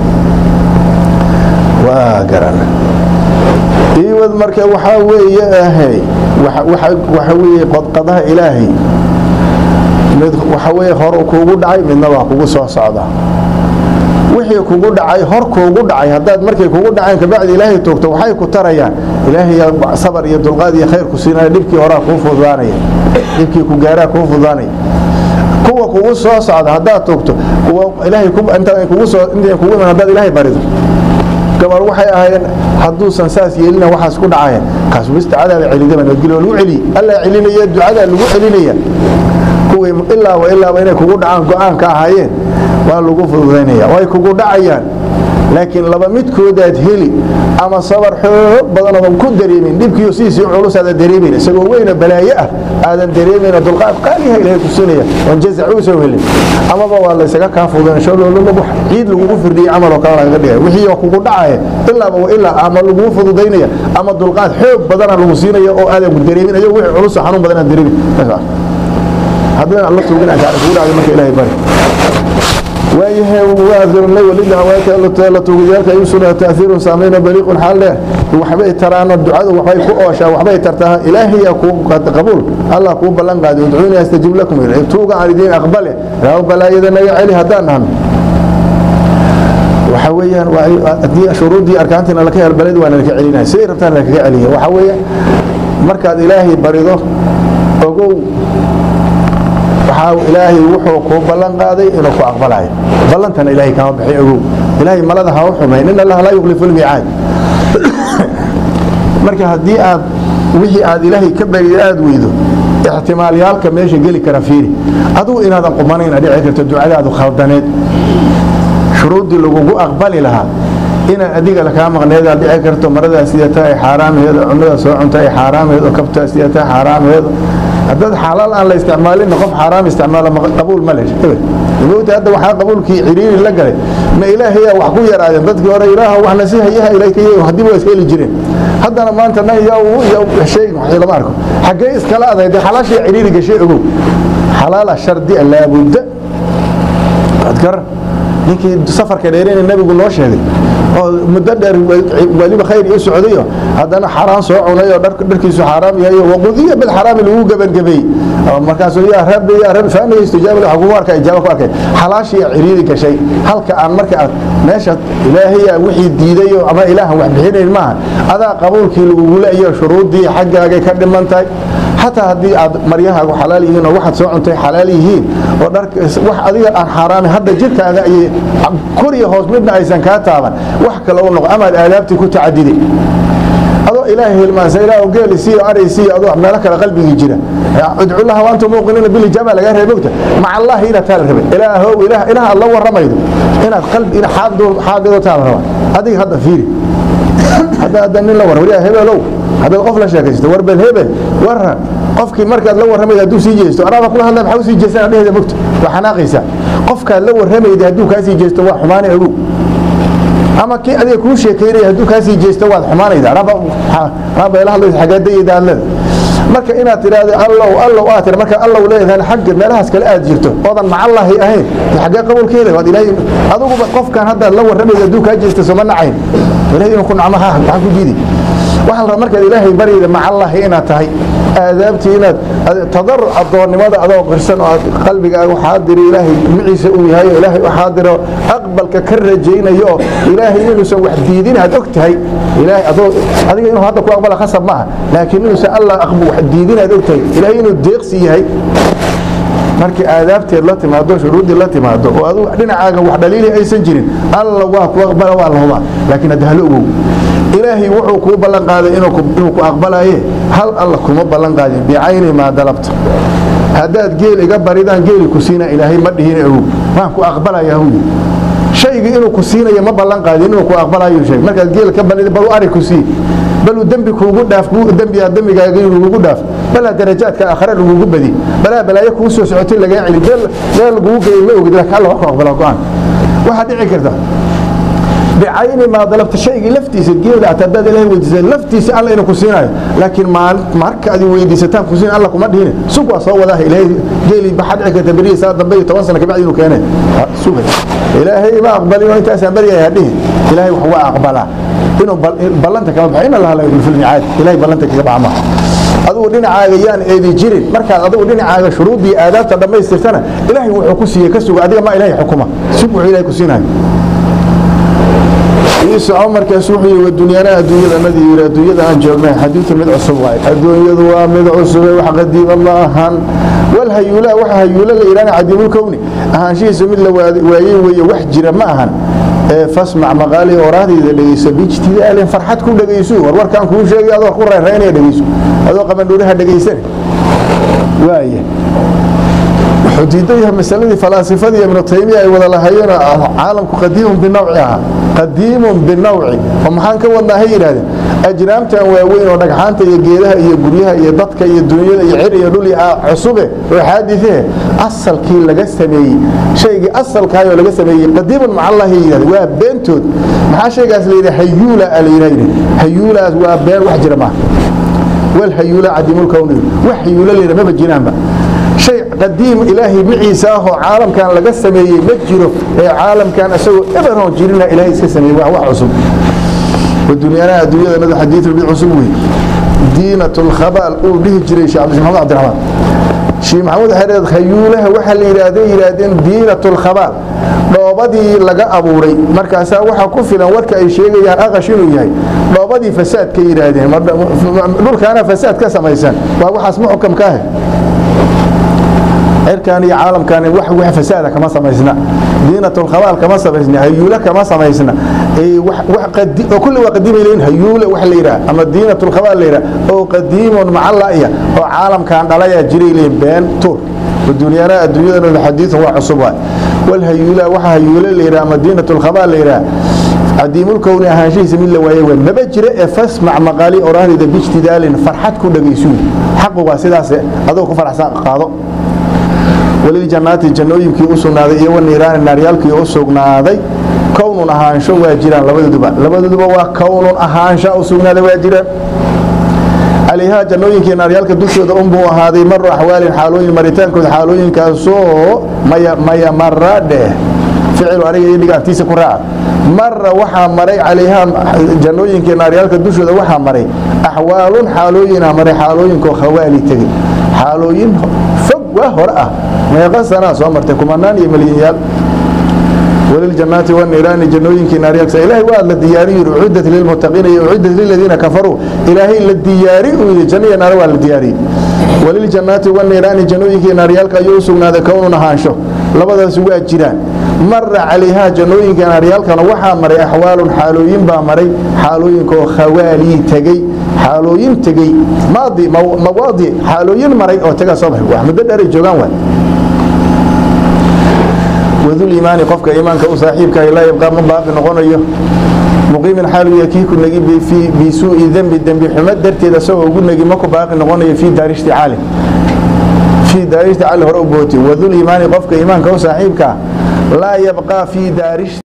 S3: waa garan iwad marka waxaa weeye ahay waxa weeye qodqadaha ilaahay mid waxa weeye hor kuugu dhacay midna waa kugu soo socda wixii kugu dhacay hor kuugu dhacay haddaad markay kugu dhaceen kabacdi ilaahay toogto waxay ku tarayaan ilaahay sabar iyo dulqaad iyo khayr ku siinaya dhibkii horaa kuu fududaanaya dhibkii ku gaaraa kuu fududaanaya kuwa kugu soo socda haddaad toogto kuwa ilaahay inta kugu soo inta kugu iman haddaad ilaahay barido gabar waxay ahaayeen hadduusan saas yeelina waxaas ku dhacaya kaas wista cadaaba celidaba nabadgelyo waa lagu celiye alla celinaya ducadaa lagu celinaya kuwii ilaaba ilaaba inay kugu dhacaan go-aan ka ahaayeen waa lagu fududaynaya way kugu dhacayaan laakiin laba midkoodaad heli ama sabar xoog badan oodan ku dareemin dhibkiiyo sidiisii culus aadan dareemin isagoo weyna balaayo ah aadan dareemayna dulqaad qaaliha ilaahay ku siinaya oon jazac u soo helin amaba waa laysaga kaa fududayn shalololaba ciid lagugu firdhiyey camal oo kale lagaga dhigay wixii oo kugu dhacaya ilaaba wa ilaa ama lagugu fududaynaya ama dulqaad xoog badana lagu siinaya oo aadan dareemin ayagoo wixii culus oo xanuun badan aan dareemin haddana alla tuugin aan kugu dhacday marka ilaahay bari waayahay waadurnay walida haweenka la tuugayaalka ay u sugnaa taahiirun saameyno baliiqun xaal dheer waxbay taraano ducadu waxbay ku ooshaa waxbay tartaa ilaahiya kuu qabuul allah kuu ballan qaadi udcuuni astajib lakum tuuga aan idiin aqbale raaw balaayada naga celi haddaan nahno waxa weeyaan haddii shuruuddii arkaantiina laka hel baled waana laka celinaya siday rabtaan lakaga celiya waxa weeye markaad ilaahay barido ogow waxaa ilaahay wuxuu kuu ballan qaaday inuu ku aqbalayo ballantana ilaahay kama bixi ogow ilaahay malada ha u xumayn in allaha laa yukhlifu lmiicaad marka haddii aad wixii aad ilaahay ka bariday aada weydo ixtimaalyaalka meesha geli kara fiiri adugu inaadan qumanayna dhici karto ducadaadu khaldaneed shuruuddii lagugu aqbali lahaa inaan adiga lakaa maqneed aad dhici karto maradaa sidata ay xaaraamheedo cunnada soo cunta ay xaaraamheedo kabtaa sidata xaaraamheedo haddaad xalaal aan la isticmaalin qof xaaraam isticmaalo qabuul ma lesh mowta hadda waxaa qabuulkii ciriiri la galay ma ilaahayaa wax ku yaraadeen dadkii hore ilaah wax nasihayaha ilayka haddii waa isheli jireen haddana maanta nan yaa shay wax lama arko xaggee iskala aday dee xalaashii ciriiri gashay ogow xalaala shardi laabudda waad garan ninkii safarka dheerina nabigu noo sheegay oo muddo dheer weliba khayr ii socdayo haddana xaraan soo cunay oo dharkiisu xaaraam yahay waqudiya bilxaraami lagu gebangabeeyey markaasuu yaa rabbi yaa rabbi faana istijaaba waxa kugu arkay ijaaba ku arkay xalaashii ciriiri gashay halka aan marka aad meesha ilaahay wixii diidayo ama ilaahan wax bixinayn maaha adaa qabuulkii lagugula iyo shuruuddii xaggaagay ka dhiman tahay xataa haddii aad maryahaagu xalaal yihiin oo waxaad soo cuntay xalaal yihiin oo dhar wax adiga aan xaaraamin hadda jirkaaga ayay kor iyo hoos midna aysan kaa taaban wax kale u noqo amaad aadaabtii ku tacadiday adoo ilaahay hilmaansa ilaah geeli siiyo aray siiyo adoo meelo kale qalbigii jira udculaha waantu muuqiniina bilijaaba lagaa reebay ogta maca allahi inaad taa la rabay ilaahow ilaah ilaah aad la waramaydo inaad qalbi ina xaadido taa la raba adiga hadda fiiri hadda hadda nin la war wariyaa hebelow haddaad qof la sheekaysto war bel hebel warran qofkii markaad la warramayda hadduu sii jeesto anaaba kula hadlay maxaa u sii jeestaan dhehda mogta waa xanaaqaysaa qofkaad la warramayda hadduu kaa sii jeesto waa xumaanay ogow ama kii adiga kuu sheekaynaya hadduu kaa sii jeesto waad xumaanayda anaaba ila hadlaysa xagaadayda aad leeda marka inaad tidhaahdo allow allow aad tira marka allow leedahay xagga meelahaas kale aad jirto oodan macallahi ahayn xaggee qabuulka helay waad ilaahay adiguba qofkan haddaad la warramayda hadduu kaa jeesto soma nacayn ilahay inuu ku nacmaha maxaa ku diiday waxaa la rabaa markaad ilaahay baryayda macallahi inaad tahay aadaabtii inaad tadaruc addoonnimada adoo qirsan oo aad qalbigaaga xaadiri ilaahay miciisa uu yahay oo ilaahay u xaadiro aqbalka ka rajaynayo oo ilaahay inuusan wax diidin aad og tahay ilaahay adoo adiga inuu hadda ku aqbala khasab maaha laakiin inuusan allah wax diidin aad og tahay ilaahay inuu deeqsi yahay markii aadaabteed la timaado shuruuddii la timaado oo adu dhinacaaga wax dhaliili aysan jirin alla waa ku aqbala waa la hubaa laakiin hadda halo ogow ilaahay wuxuu kuu ballan qaaday inuu ku aqbalaye hal alla kuma ballan qaadin bicayni maa dalabta haddaad geel iga baridaan geeli ku siina ilaahay ma dhihina ogow waan ku aqbalaya huyi shaygii inuu ku siinayo ma ballan qaadin inuu ku aqbalayo sheeg markaad geel ka banid balu ari ku sii baluu dembi kuugu dhaaf dembigaa dembigaaga lagugu dhaaf balaa darajaadka aakhare lagugu badi balaa balaayo kuu soo socotay lagaa celi meel meel lagugu geeyay ma ogid laakiin alla wax ku aqbala go-aan waxaa dhici karta bicayni maa dalabta shaygii laftiisa geela at haddaad ilaahay weydiisay laftiisa alla inuu ku siinayo laakiin marka adi weydiisataan ku siin alla kuma dhihine sug waa soo wadaah ilaahay geeli maxaa dhici karta berihi saa dambe iyo toban sana kabacdi inuu keenay sugay ilaahay ma aqbalin oo intaasaan baryaya hadhihin ilaahay wax waa aqbalaa inuu ballanta kama baxo in allaha la yukhlifu lmicaad ilahay ballanta kaga baxa maha adigu dhinacaaga yaan eedi jirin markaad adigu dhinacaaga shuruuddii aadaabta dhammaystirtana ilaahay wuxuu ku siiyey ka suga adiga ma ilaahay xukuma sug wuxuu ilahay ku siinayo soco markaas wuxuu yii wadunyana adduunyadanadii yiri adduunyada aan joognay xadiidu mid cusub waay adduunyadu waa mid cusube wax qadiima ma ahan wal hayuula waxa hayuula la yidhahna cadiimul kowni ahaanshihiisa mid la waayey weeye wax jira ma ahan ee fasmac maqaali orahdayda dhegeyso bijtidaalin farxad ku dhegeyso war warkaan kuu sheegay adoo ku reeraynaya dhegeyso adoo qabandhuuraha dhegeysan waaya wuxuu diidan yahay masaladii falaasifadii ibnu taymiya ay wada lahayeen caalamku qadiimun binawci ahaa qadiimun binawci oo maxaan ka wadnaa hay yidhahdeen ajraamtan waaweyn oo dhagxaanta iyo geedaha iyo guryaha iyo dadka iyo dunyada iyo cir iyo dhul iyo cusube oo xaadiثehe asalkii laga sameeyey shaygii asalkaayoo laga sameeyey qadiimun macallahi yidhahdeen waa beentood maxaa shaygaas la yidhi hayuula a la yidhahdi hayuulaas waa been wax jira maaha wal hayuula cadimulkowni wax hayuula la yidhaha maba jiraanba shay qadiim ilaahay maciisa ahoo caalamkan laga sameeyey ma jiro ee caalamkan isagoo eberoon jirina ilaahay iska sameeyey waa wax cusub wadunyana adduunyadanadu xadiidu mid cusub wey diinat lkhabaal uu dhihi jiray sheekh cabdi maxamed cabdiraxmaan sheekh maxamed waxay dhahed khayuulaha waxaa la yidhaahday yidhaahdeen diinat lkhabaal dhoobadii laga abuuray markaasaa waxaa ku filan warka ay sheegayaan aqash inuu yahay dhoobadii fasaad ka yidhaahdeen dhulkaana fasaad ka samaysan waa waxaas muxkam ka ah cirkan iyo caalamkan wax wax fasaada kama samaysna diinatulkhabaal kama samaysna hayuula kama samaysna oo kulli waa qadiimay leeyihin hayuula wax la yidhaha ama diinatulkhabaal la yidhaha oo qadiimun macallaya oo caalamkan dhalayaa jiray leeyihin been tur wadunyana adduunyadana xadiiثun waa cusub waay walhayuula waxa hayuula la yidhaha ama diinatulkhabaal la yidhaha cadiimulkowni ahaanshihiisa mid la waaye waa maba jira ee fasmac maqaali orahdayda bijtidaalin farxad ku dhagaysuun xaqu waa sidaas adoo ku faraxsan qaado waliljannaati jannooyinkii u sugnaaday iyo waniiraani naaryaalkii u sugnaaday kownun ahaansho waa jiraan labadooduba labadooduba waa kownun ahaansha u sugnaaday waa jiraan calayhaa jannooyinkii naaryaalka dushooda unbuu ahaaday maru axwaalin xaalooyin maritaankooda xaalooyinkaasoo maya maya mara dheh ficilu aniga iyo dhigaantiisa ku raaca mara waxaa maray calayhaa jannooyinkii naaryaalka dushooda waxaa maray axwaalun xaalooyina maray xaalooyinkoo khawaali tegey xaalooyin fog waa hore ah meeqa sanaa soo martay kumanaan iyo milyanyaal waliljannaati waniiraani jannooyinkii naaryaalka ilaahay waa la diyaariyu yidhi uciddat lilmuttaqiina iyo uciddat liladiina kafaruu ilaahay la diyaari uu yidhi janno iyo naare waa la diyaariyey waliljannaati waniiraani jannooyinkii naaryaalka ayuu u sugnaaday kownun ahaansho labadaasi waa jiraan mara calayhaa jannooyinka naaryaalkana waxaa maray axwaalun xaalooyin baa maray xaalooyinkaoo khawaalii tegey xaalooyin tegey maadi mawaadi xaalooyin maray oo tagaa soo baxay wax muddo dheeray joogaan waay waduliimaani qofka iimaanka u saaxiibka laa yabqaa ma baaqi noqonayo muqiimin xaalu yakii ku negi bisuu'i dembi dembi xumo darteed asagoo ugu negi ma ku baaqi noqonayo fii daari ishticaali fii daari ishticaali hore u booti waduliimaani qofka iimaanka u saaxiibka laa yabqaa fii daari